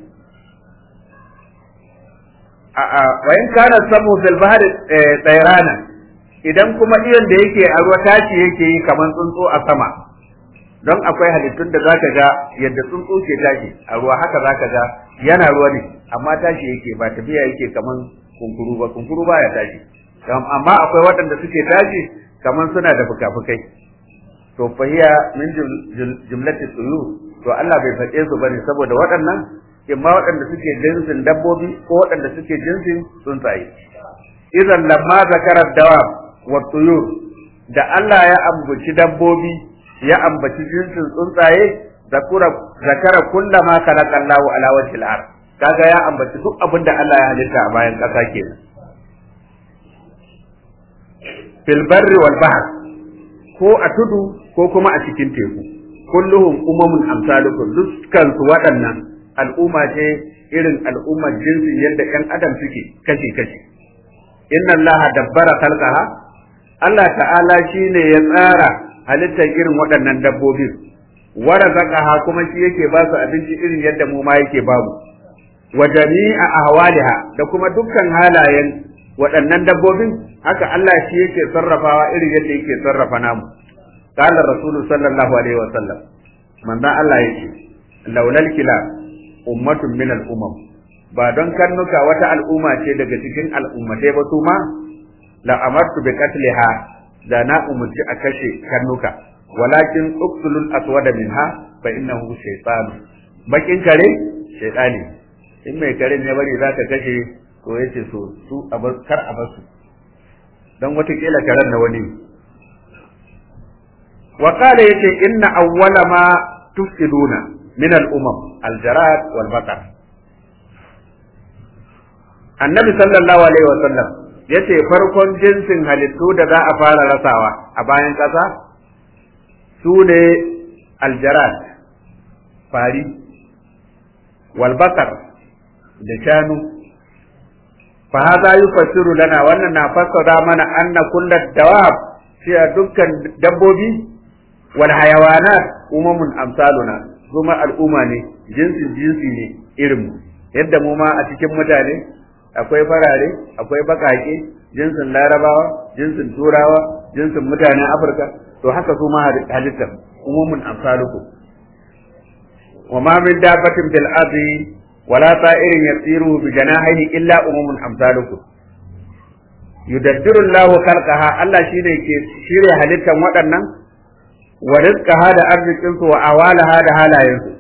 wa in kana samu fil bahr tsayrana idan kuma iyon da yake a ruwa tashi yake yi kamar tsuntsu a sama don akwai halittun da zaka ga yadda tsuntsu ke tashi a ruwa haka zaka ga yana ruwa ne amma tashi yake ba tafiya yake kamar kunkuru ba kunkuru ba ya tashi amma akwai waɗanda suke tashi kamar suna da fuka-fukai to fahiya min jumlati tsuyu to Allah bai faɗe su bane saboda waɗannan imma waɗanda suke jinsin dabbobi ko waɗanda suke jinsin tsuntsaye idan lamma zakara dawa wa tuyur da Allah ya ambaci dabbobi ya ambaci jinsin tsuntsaye zakura zakara kullama khalaqallahu ala wajhil ard kaga ya ambaci duk abin da Allah ya halitta a bayan ƙasa kenan fil barri wal bahr ko a tudu ko kuma a cikin teku kulluhum umamun amsalukum dukkan su waɗannan al'umma ce irin al'ummar jinsin yadda ƴan adam suke kashi kashi inna allaha dabbara khalqaha Allah ta'ala shine ya tsara halittar irin waɗannan dabbobin wa razaqaha kuma shi yake ba su abinci irin yadda mu ma yake ba mu wa jami'a ahwaliha da kuma dukkan halayen waɗannan dabbobin haka Allah shi yake sarrafawa irin yadda yake sarrafa namu qala rasulu sallallahu alaihi wa sallam manzon Allah yake laulal kila ummatun min al umam ba don karnuka wata al'umma ce daga cikin al'ummatai ba su ma la amartu bi qatliha da na umurci a kashe karnuka walakin uqtulul aswada minha fa innahu shaytan bakin kare shaytani in mai kare ne bari zaka kashe to yace so su abar kar a basu dan wata kila karen na wani wa qala yace inna awwala ma tufsiduna min al-umam al-jarad wal baqar annabi sallallahu alaihi wa sallam yace farkon jinsin halittu da za a fara rasawa a bayan ƙasa su ne aljarad fari walbakar da shanu fa hadha yufassiru lana wannan na fassara mana anna kullat dawab cewa dukkan dabbobi wal hayawanat umamun amsaluna kuma al'umma ne jinsin jinsi ne irin mu yadda mu ma a cikin mutane akwai farare akwai bakake jinsin larabawa jinsin turawa jinsin mutanen afirka to haka su ma halittar umumun amsalukum wa ma min dabbatin bil ardi wala ta'irin yasiru bi janahihi illa umumun amsalukum yudabbiru Allahu khalqaha Allah shine ke shirye halittar waɗannan wa rizqaha da arzikin su wa awalaha da halayensu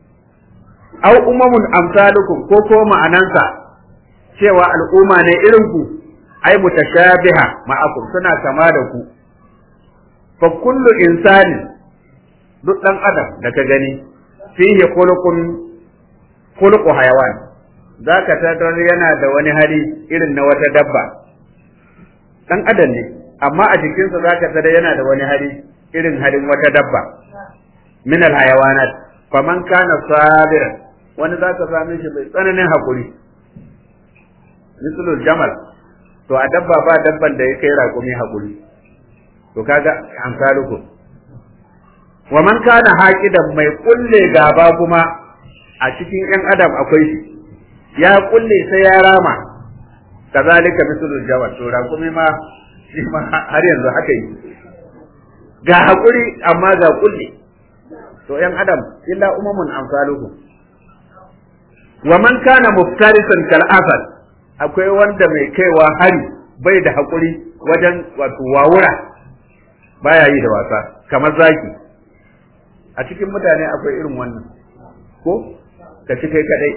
aw umamun amsalukum ko ko ma'anansa cewa al'umma ne irin ku ai mutashabiha ma'akum suna kama da ku fa kullu insani duk dan adam da ka gani fihi khuluqun khuluqu hayawan zaka tarar yana da wani hali irin na wata dabba dan adam ne amma a jikinsa zaka tarar yana da wani hali irin halin wata dabba min al hayawanat faman kana sabiran wani zaka same shi mai tsananin hakuri misalul jamal to a dabba ba dabban da ya kai raƙumi hakuri to kaga amsaluku wa man kana haqidan mai kulle gaba kuma a cikin yan adam akwai shi ya kulle sai ya rama kazalika misalul jamal to raƙumi ma shi ma har yanzu haka yi ga hakuri amma ga kulle to yan adam illa umamun amsaluku wa man kana muftarisan kal asad akwai wanda mai kaiwa hari bai da haƙuri wajen wato wawura baya yi da wasa kamar zaki a cikin mutane akwai irin wannan ko ka ci kai kadai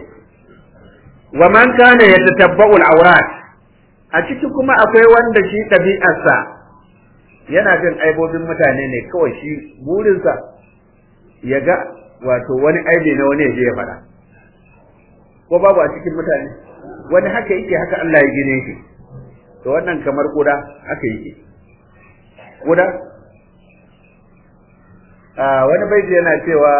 wa man kana yatatabba'u al-awrat a ciki kuma akwai wanda shi ɗabi'arsa yana jin aibobin mutane ne kawai shi burinsa ya ga wato wani aibi na wani ya je ya faɗa ko babu a cikin mutane wani haka yake haka Allah ya gine shi to wannan kamar kuda haka yake kuda a wani baiti yana cewa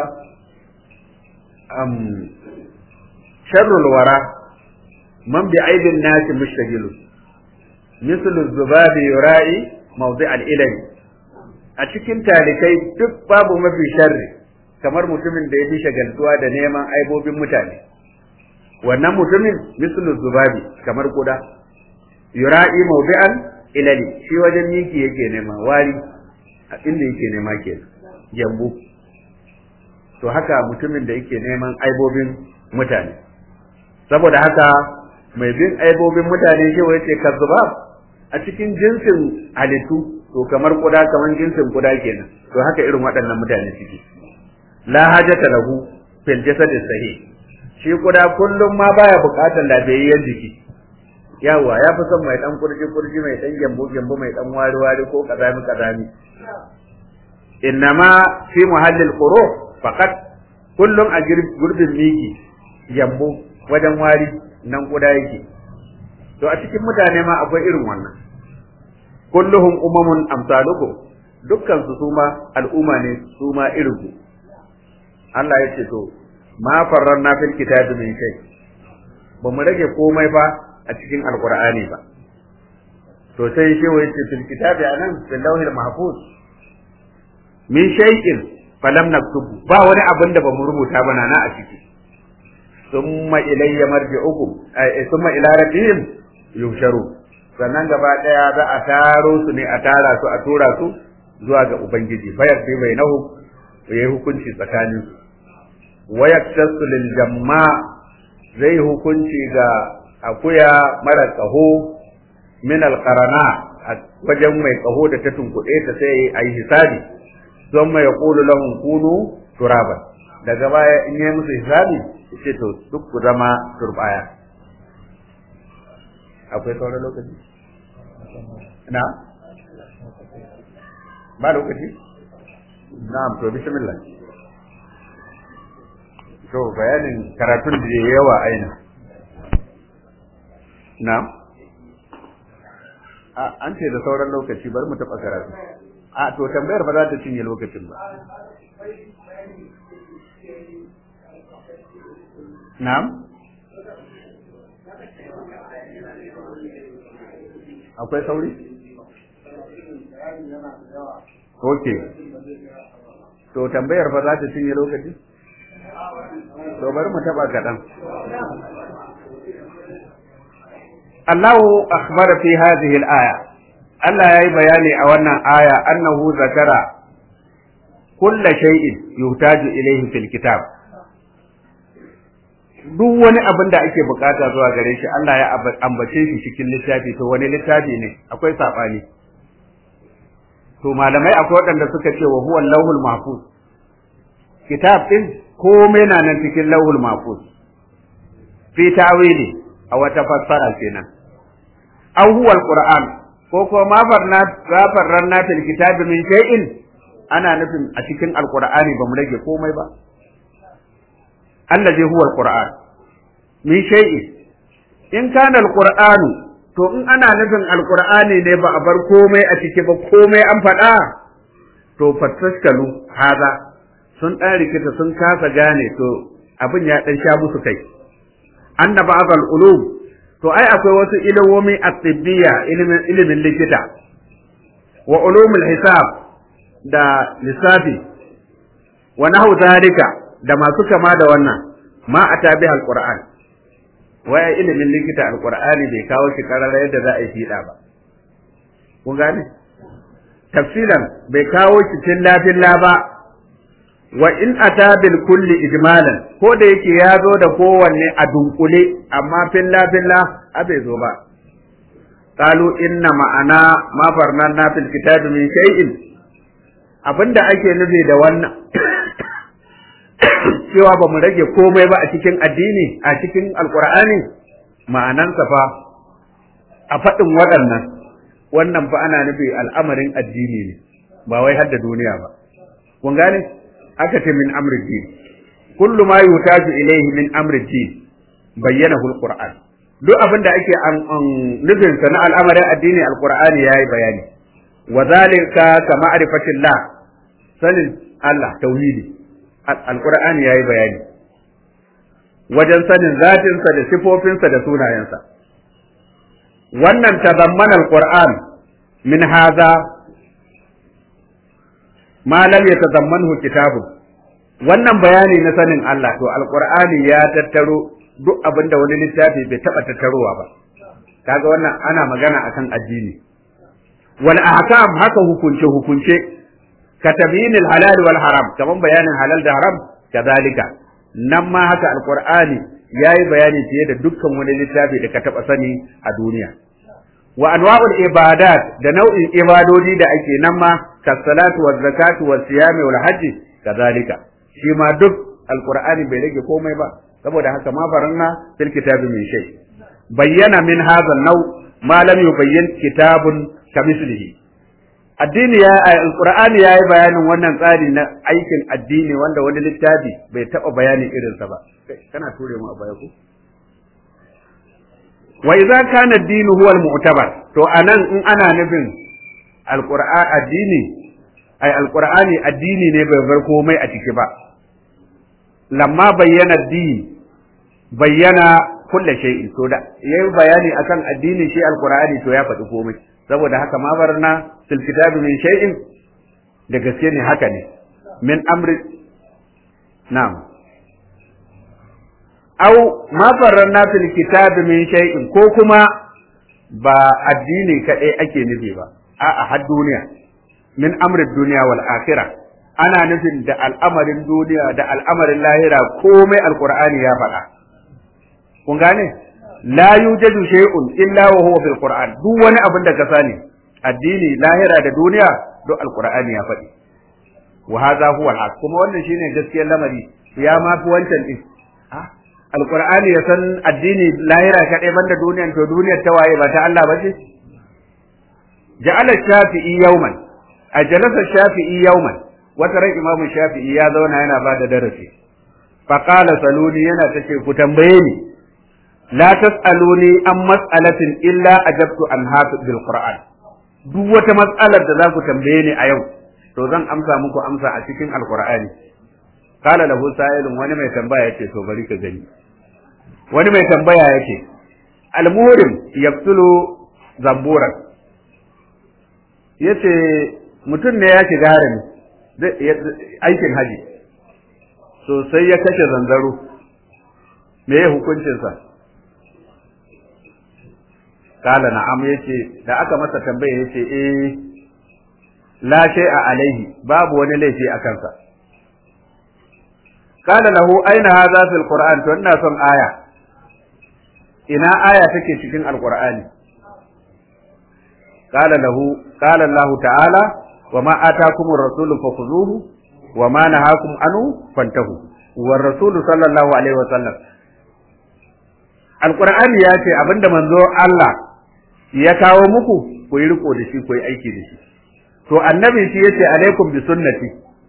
um sharrul wara man bi aibin nasi mushtagilu mislu zubabi yura'i mawdi al-ilmi a cikin talikai duk babu mafi sharri kamar mutumin da ya fi shagaltuwa da neman aibobin mutane wannan mutumin mislu zubabi kamar kuda yura'i mawdi'an ilali shi wajen miki yake nema wari a inda yake nema ke yambu to haka mutumin da yake neman aibobin mutane saboda haka mai bin aibobin mutane shi wai ce kazzubab a cikin jinsin halittu to kamar kuda kamar jinsin kuda kenan to haka irin waɗannan mutane suke la hajata lahu fil jasadi sahih shi kuda kullum ma baya buƙatar lafiyayyen jiki yawa ya fi son mai dan kurji kurji mai dan gembu gembu mai dan wari wari ko kazami kazami innama fi muhallil quru faqat kullum a gurbin miki gembu wajen wari nan kuda yake to a cikin mutane ma akwai irin wannan kulluhum umamun amsalukum dukkan su suma al'umma ne suma irin ku Allah ya ce to ma farranna fil kitabi min shay ba mu rage komai ba a cikin alqur'ani ba to sai shi wai ce fil kitabi anan fil lawhil mahfuz min shay'in falam naktubu ba wani abin da ba mu rubuta ba na a ciki summa ilayya marji'ukum ay summa ila rabbihim yusharu sannan gaba daya za a taro su ne a tara su a tura su zuwa ga ubangiji bayar sai bai nahu yayi hukunci tsakanin su wa yaktasu lil jamma zai hukunci ga akuya mara kaho min al qarana wajen mai kaho da ta tunkuɗe ta sai ayi hisabi don mai yaqulu lahum kunu turaban daga baya in yi musu hisabi ce to duk ku zama turbaya akwai sauran lokaci na ba lokaci na'am to bismillah to bayanin karatun da yawa aina na a an ce da sauran lokaci bari mu taɓa karatu a to tambayar ba za ta cinye lokacin ba na'am akwai sauri? Ok. To tambayar fa za ta cinye lokaci? To bari mu taba kaɗan. Allahu akhbar fi hadhihi al-aya. Allah yayi bayani a wannan aya annahu zakara kulla shay'in yuhtaju ilayhi fil kitab. duk wani abin da ake bukata zuwa gare shi Allah ya ambace shi cikin littafi to wani littafi ne akwai sabani to malamai akwai waɗanda suka ce wa huwa lauhul mahfuz kitab din komai na nan cikin lauhul mahfuz fi tawili a wata fassara kenan aw huwa alquran ko ko ma farna gafarranna fil kitabi min shay'in ana nufin a cikin alqur'ani ba mu rage komai ba allazi huwa alquran min shay'in in kana alqur'anu to in ana nufin alqur'ani ne ba a bar komai a ciki ba komai an faɗa to fataskalu haza sun ɗan rikita sun kasa gane to abin ya ɗan sha musu kai anna ba'd ulum to ai akwai wasu ilimomi at-tibbiya ilimin ilimin likita wa ulumul hisab da lissafi wa nahu zalika da masu kama da wannan ma a tabi alquran waya ilimin likita alqur'ani bai kawo shi karara yadda za a yi fiɗa ba kun gane tafsilan bai kawo shi filla filla ba wa in ata bil kulli ijmalan ko da yake ya zo da kowanne a dunkule amma filla filla a bai zo ba qalu inna ma'ana ma farnanna fil kitabi min shay'in abinda ake nufi da wannan cewa ba mu rage komai ba a cikin addini a cikin alkur'ani ma'anansa fa a faɗin waɗannan wannan fa ana nufi al'amarin addini ne ba wai hadda duniya ba kun gane aka ce min amri din kullu ma yutaju ilayhi min amri din bayyana alquran duk abin da ake nufin sa na al'amarin addini alqur'ani yayi bayani wa zalika ka ma'rifatillah sanin Allah tauhidi alqur'ani yayi bayani wajen sanin zatinsa da sifofinsa da sunayensa wannan tazammana alquran min hadha ma lam yatazammanhu kitabun wannan bayani na sanin Allah to alqur'ani ya tattaro duk abinda wani littafi bai taba tattarowa ba kaga wannan ana magana akan addini wal ahkam haka hukunce hukunce كتبين الحلال والحرام كمان بيان الحلال ده حرام كذلك نما haka alqur'ani yayi bayani fiye da dukkan wani littafi da ka taba sani a duniya wa anwa'ul ibadat da nau'in ibadodi da ake nan ma kasalatu waz zakatu was siyami wal hajji kazalika shi ma duk alqur'ani bai rage komai ba saboda haka ma faranna fil kitabi min shay bayyana min hadha naw ma lam yubayyin kitabun kamislihi addini ya alqur'ani ya yi bayanin wannan tsari na aikin addini wanda wani littafi bai taba bayanin irinsa ba kana ture mu a baya ko wa idza kana ad-din huwa al-mu'tabar to anan in ana nufin alqur'an addini ai alqur'ani addini ne bai bar komai a ciki ba lamma bayyana addini bayyana kulle shay'in to da yayi bayani akan addini shi alqur'ani to ya faɗi komai saboda haka ma barna fil kitabi min shay'in da gaske ne haka ne min amri na'am aw ma farranna fil kitabi min shay'in ko kuma ba addini kadai ake nufi ba a'a har duniya min amri duniya wal akhirah ana nufin da al'amarin duniya da al'amarin lahira komai alqur'ani ya faɗa kun gane la yujadu shay'un illa wa huwa fil qur'an duk wani abin da ka sani addini lahira da duniya duk alqur'ani ya faɗi wa hadha huwa al kuma wannan shine gaskiyar lamari ya ma fi wancan din alqur'ani ya san addini lahira kadai banda duniyan to duniyar ta waye ba ta Allah ba ce ja'ala shafi'i yawman a jalasa shafi'i yawman wata ran imamu shafi'i ya zauna yana ba da darasi faqala saluni yana tace ku tambaye ni la tas'aluni an mas'alatin illa ajabtu an hafi bil qur'an duk wata mas'alar da za ku tambaye ni a yau to zan amsa muku amsa a cikin alqur'ani qala lahu sa'ilun wani mai tambaya yace to bari ka gani wani mai tambaya yace almurim yaqtulu zamburan yace mutum ne ya shiga harami aikin haji so sai ya kashe zanzaro me ya hukuncinsa kala na'am yace da aka masa tambaya yace eh la shay'a alaihi babu wani laifi a kansa kala lahu aina hadha fil qur'an to ina son aya ina aya take cikin alqur'ani kala lahu kala Allah ta'ala wa ma atakumur rasulu fakhuzuhu wa ma nahakum anhu fantahu war rasulu sallallahu alaihi wa sallam alqur'ani ya ce abinda manzo Allah ya kawo muku ku yi riko da shi ku yi aiki da shi to annabi shi yace alaikum bi sunnati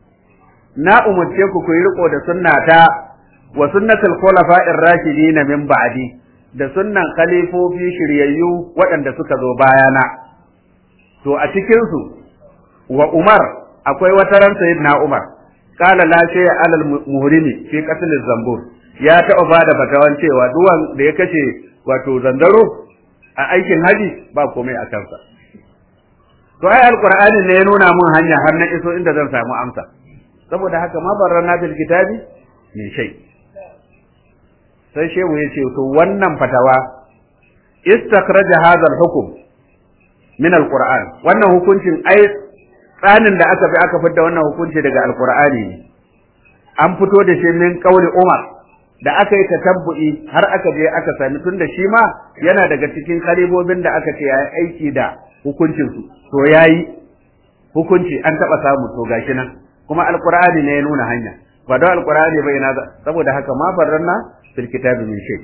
na umurce ku ku yi riko da sunnata wa sunnatul khulafa'ir rashidin min ba'di da sunnan khalifofi shiryayyu waɗanda suka zo bayana to a cikin su wa Umar akwai wata ran sayyidina Umar qala la shay'a alal muhrimi fi qatl zambur ya taɓa bada fatawan cewa duwan da ya kashe wato zandaro a aikin haji ba komai a kansa to ai alqur'ani ne ya nuna mun hanya har na iso inda zan samu amsa saboda haka ma barrana bil kitabi min shay sai shehu ya ce to wannan fatawa istakhraja hadha al-hukm min al-qur'an wannan hukuncin ai tsanin da aka bi aka fitar wannan hukunci daga alqur'ani ne an fito da shi min qauli umar da aka yi tatabbu'i har aka je aka sami tun da shi ma yana daga cikin kalibobin da aka ce yayi aiki da hukuncin su to yayi hukunci an taba samu to gashi nan kuma alqur'ani ne ya nuna hanya ba da alqur'ani bai na saboda haka ma farranna fil kitabi min shay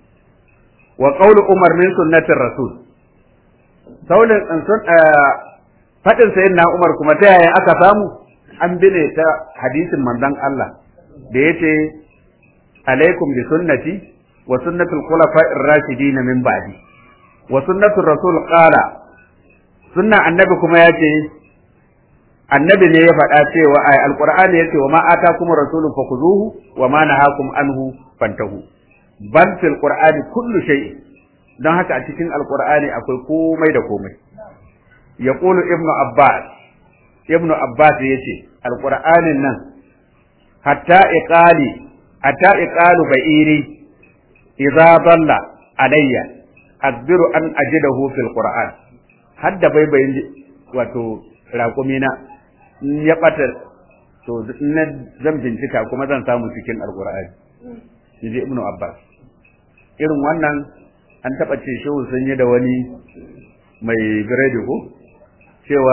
wa qawlu umar min sunnatir rasul saulin sun fadin sayyidina umar kuma ta yaya aka samu an bine ta hadisin manzon Allah da yace alaikum bi sunnati wa sunnati al-khulafa'ir rashidin min ba'di wa sunnatu rasul qala sunna annabi kuma yace annabi ne ya faɗa cewa ay alqur'ani yace wa ma atakum rasulun fakhuzuhu wa ma nahakum anhu fantahu bal fil qur'ani kullu shay don haka a cikin alqur'ani akwai komai da komai yaqulu ibnu abbas ibnu abbas yace alqur'anin nan hatta iqali hatta iqalu ba'iri idza dalla alayya akbiru an ajidahu fil qur'an hadda bai bayin wato raƙumina ya bata to na zan bincika kuma zan samu cikin alqur'ani yaje ibnu abbas irin wannan an taba ce shehu sun yi da wani mai biredi ko cewa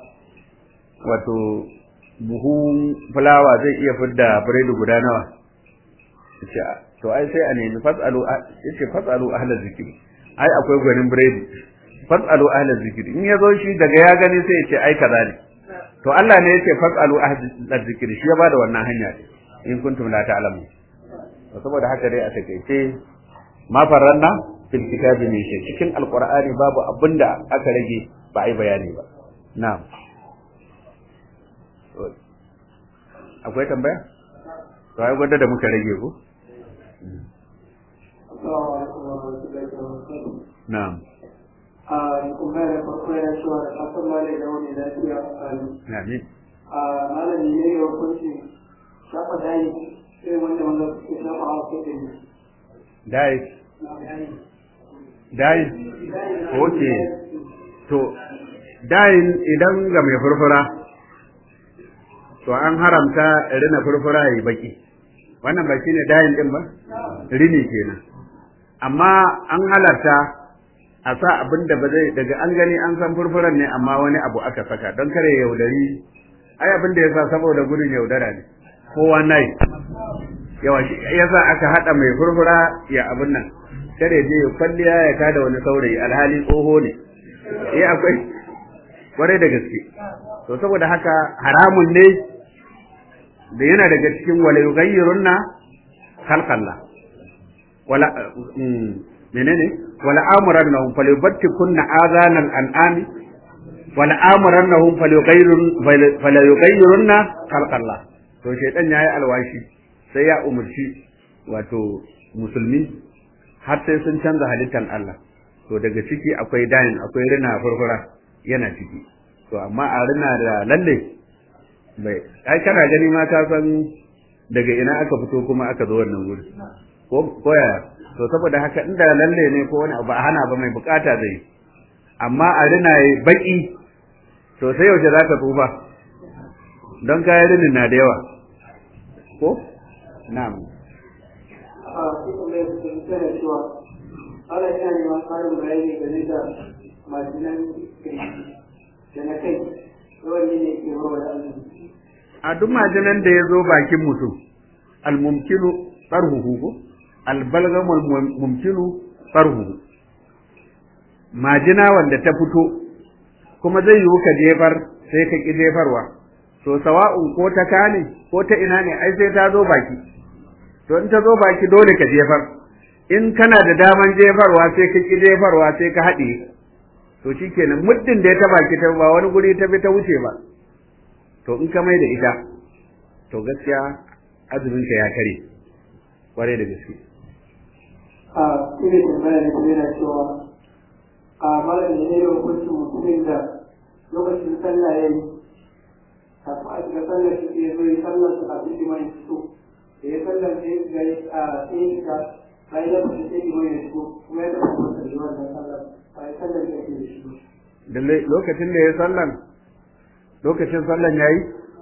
wato buhun fulawa zai iya fidda biredi guda nawa yace to ai sai a nemi fasalu yace fasalu ahlaz zikri ai akwai gwanin biredi fasalu ahlaz zikri in yazo shi daga ya gani sai yace ai kaza ne to Allah ne yace fasalu ahlaz zikri shi ya bada wannan hanya in kuntum la ta'lamu to saboda haka dai a takeice ma faranna fil kitabi min shay cikin alqur'ani babu abinda aka rage ba ai bayani ba na'am akwai tambaya to ai gwada da muka rage ko na'am
a kuma da farko ya cewa da kafin malai da wani lafiya a
amin
a malami ne ya hukunci shafa dayi sai wanda wanda suke shafa a kai da
dai dai okay to dayin idan ga mai furfura to an haramta rina furfura yi baki wannan ba shine dayin din ba rini kenan amma an halarta a sa abin da ba zai daga an gani an san furfuran ne amma wani abu aka saka don kare yaudari ai abin da yasa saboda gudun yaudara ne kowa nai yawa shi yasa aka hada mai furfura ya abin nan kare je ya kwalliya ya kada wani saurayi alhali tsoho ne eh akwai kwarai da gaske to saboda haka haramun ne da yana daga cikin wala yughayyirunna khalqallah wala menene wala amurannahum falyubattikunna adhanal an'ami wala amurannahum falyughayyirun falyughayyirunna khalqallah to shaytan yayi alwashi sai ya umurci wato musulmi har sai sun canza halittar Allah to daga ciki akwai dayin akwai rina furfura yana ciki to amma a rina da lalle bai ai kana gani ma ka san daga ina aka fito kuma aka zo wannan wuri ko ko yaya to saboda haka inda lalle ne ko wani abu a hana ba mai bukata zai amma a rina baki to sai yaushe za ka tsufa don kayan rinin na da yawa ko na'am
a cikin mai sun tana cewa ana yana neman karin bayani game da majinan kirki da na kai yawan ne ke bawa da azumi
a duk majinan da ya zo bakin mutum almumkinu tsarhuhu ko albalgamul mumkinu tsarhuhu majina wanda ta fito kuma zai yiwu ka jefar sai ka ki jefarwa to sawa'un ko ta kane ko ta ina ne ai sai ta zo baki to in ta zo baki dole ka jefar in kana da daman jefarwa sai ka ki jefarwa sai ka haɗe to shikenan muddin da ya ta baki ta ba wani guri ta bi ta wuce ba to in ka mai da ita to gaskiya azumin ka ya kare kware da gaske
a cikin tambaya ne kuma yana cewa a malam ne ne hukuncin mutumin da lokacin sallah ya yi kafin a shiga sallar shi ya zo yi sallar su kafin shi mai fito da ya sallar sai ya yi a sai ya shiga bayan ya fita sai ya mai fito kuma ya tafi kuma sallar wannan sallar bayan sallar da ke da shi
da lokacin da ya sallan lokacin sallan yayi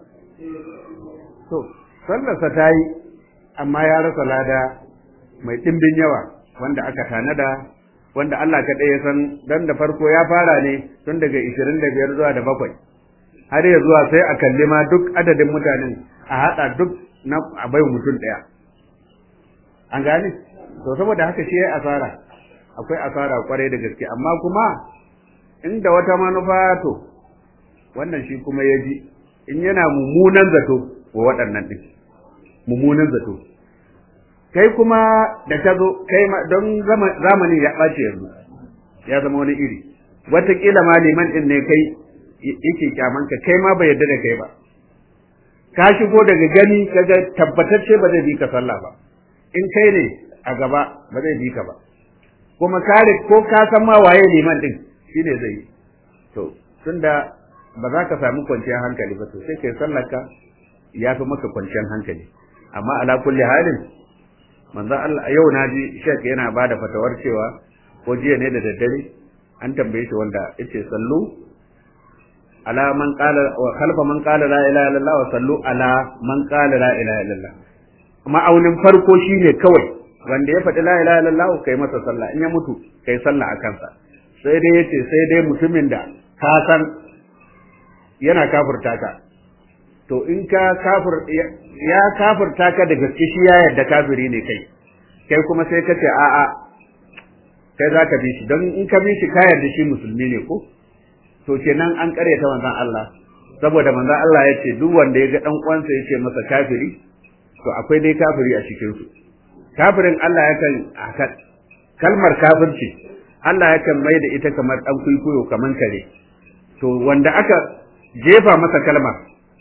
to sallarsa ta yi amma ya rasa lada mai ɗimbin yawa wanda aka tanada wanda Allah kaɗai ya san dan da farko ya fara ne tun daga ishirin da biyar zuwa da bakwai har ya zuwa sai a kalli ma duk adadin mutanen a haɗa duk na a bai mutum ɗaya an gane to saboda haka shi ya asara akwai asara kwarai da gaske amma kuma inda wata manufa to wannan shi kuma ya ji in yana mummunan zato wa waɗannan ɗin mummunan zato kai kuma da ta zo kai ma don zamani ya ɓace yanzu ya zama wani iri wataƙila ma liman ɗin ne kai yake kyamanka kai ma bai yarda da kai ba ka shigo daga gani kaga tabbatacce ba zai bi ka sallah ba in kai ne a gaba ba zai bi ka ba kuma kare ko ka san ma waye liman ɗin shine zai yi to tunda ba za ka samu kwanciyar hankali ba to sai kai sallarka ya fi maka kwanciyar hankali amma ala kulli halin manzo Allah yau na ji shek yana bada fatawar cewa ko jiya ne da daddare an tambaye shi wanda yace sallu ala man qala wa khalfa man qala la ilaha illallah wa sallu ala man qala la ilaha illallah ma'aunin farko shine kawai wanda ya faɗi la ilaha illallah kai masa sallah in ya mutu kai sallah a kansa sai dai yace sai dai mutumin da ka san yana kafirta ka to in ka kafir ya kafirta ka da gaske shi ya yarda kafiri ne kai kai kuma sai ka ce a'a kai za ka bi shi don in ka bi shi ka yarda shi musulmi ne ko to kenan an ta manzon Allah saboda manzon Allah ya ce duk wanda ya ga dan uwansa ya ce masa kafiri to akwai dai kafiri a cikin su kafirin Allah yakan kalmar kafirci Allah yakan mai da ita kamar dan kuikuyo kamar kare to wanda aka jefa masa kalmar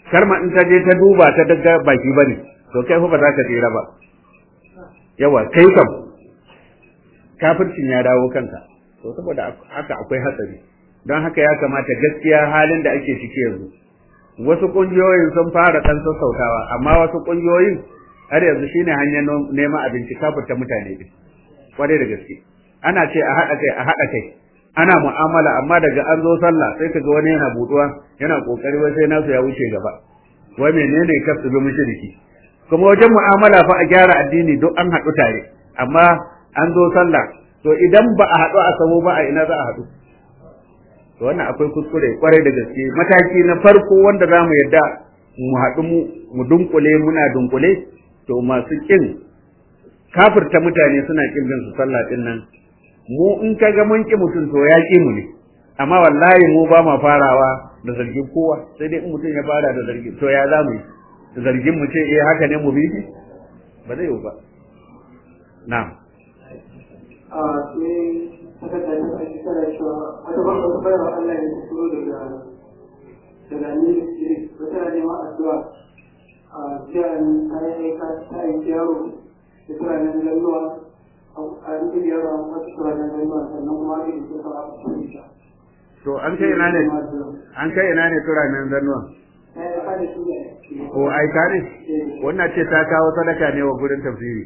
karma in ta je ta duba ta daga baki bane to kai fa ba za ka tsira ba yawa kai kam kafircin ya dawo kanka to saboda haka akwai hatsari don haka ya kamata gaskiya halin da ake ciki yanzu wasu kungiyoyin sun fara dan sassautawa amma wasu kungiyoyin har yanzu shine hanyar neman abinci kafirta mutane din kwarai da gaske ana ce a haɗa kai a haɗa kai ana mu'amala amma daga an zo sallah sai kaga wani yana buduwa yana kokari wai sai nasu ya wuce gaba wai menene kasu bi mushriki kuma wajen mu'amala fa a gyara addini duk an haɗu tare amma an zo sallah to idan ba a haɗu a sabo ba a ina za a haɗu to wannan akwai kuskure kwarai da gaske mataki na farko wanda za mu yarda mu haɗu mu dunkule muna dunkule to masu kin kafirta mutane suna kin bin su sallah din nan mu in ka ga mun ki mutum to ya ki mu ne amma wallahi mu ba ma farawa da zargin kowa sai dai in mutum ya fara da zargin to ya za mu yi da zargin mu ce eh haka ne mu bi shi ba zai yi ba na'am
a sai aka tafi a shekara cewa wata ba wata bayar Allah ya fito daga daga ni wata na neman addu'a a jiya ta yi ka ta yi yaro da turanen lalluwa a rikin yaro a wasu turanen lalluwa sannan kuma a rikin kusa a cikin ta.
to an kai ina ne an kai ina ne turanen zannuwa
Ta yi ka da shi ne.
ko aika ne wannan ce ta kawo sadaka ne wa gurin tafsiri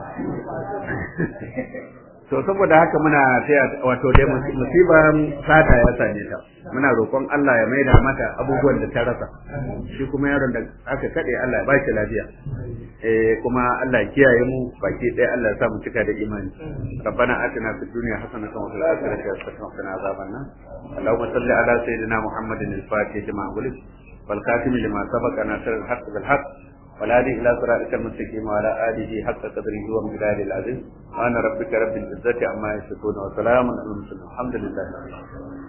to saboda haka muna taya wato dai musibar sata ya same ta muna roƙon Allah ya maida mata abubuwan da ta rasa shi kuma yaron da aka kade Allah ya ba shi lafiya eh kuma Allah ya kiyaye mu baki ɗaya Allah ya sa mu cika da imani rabbana atina fid dunya hasanatan wa fil akhirati hasanatan wa qina adhaban nar اللهم صل على سيدنا محمد الفاتح لما أغلق والكاتم لما سبق ناصر الحق بالحق والهادي إلى صراطك المستقيم وعلى آله حق قدره ومقداره العظيم وأنا ربك رب العزة عما يصفون وسلام على المرسلين الحمد لله رب العالمين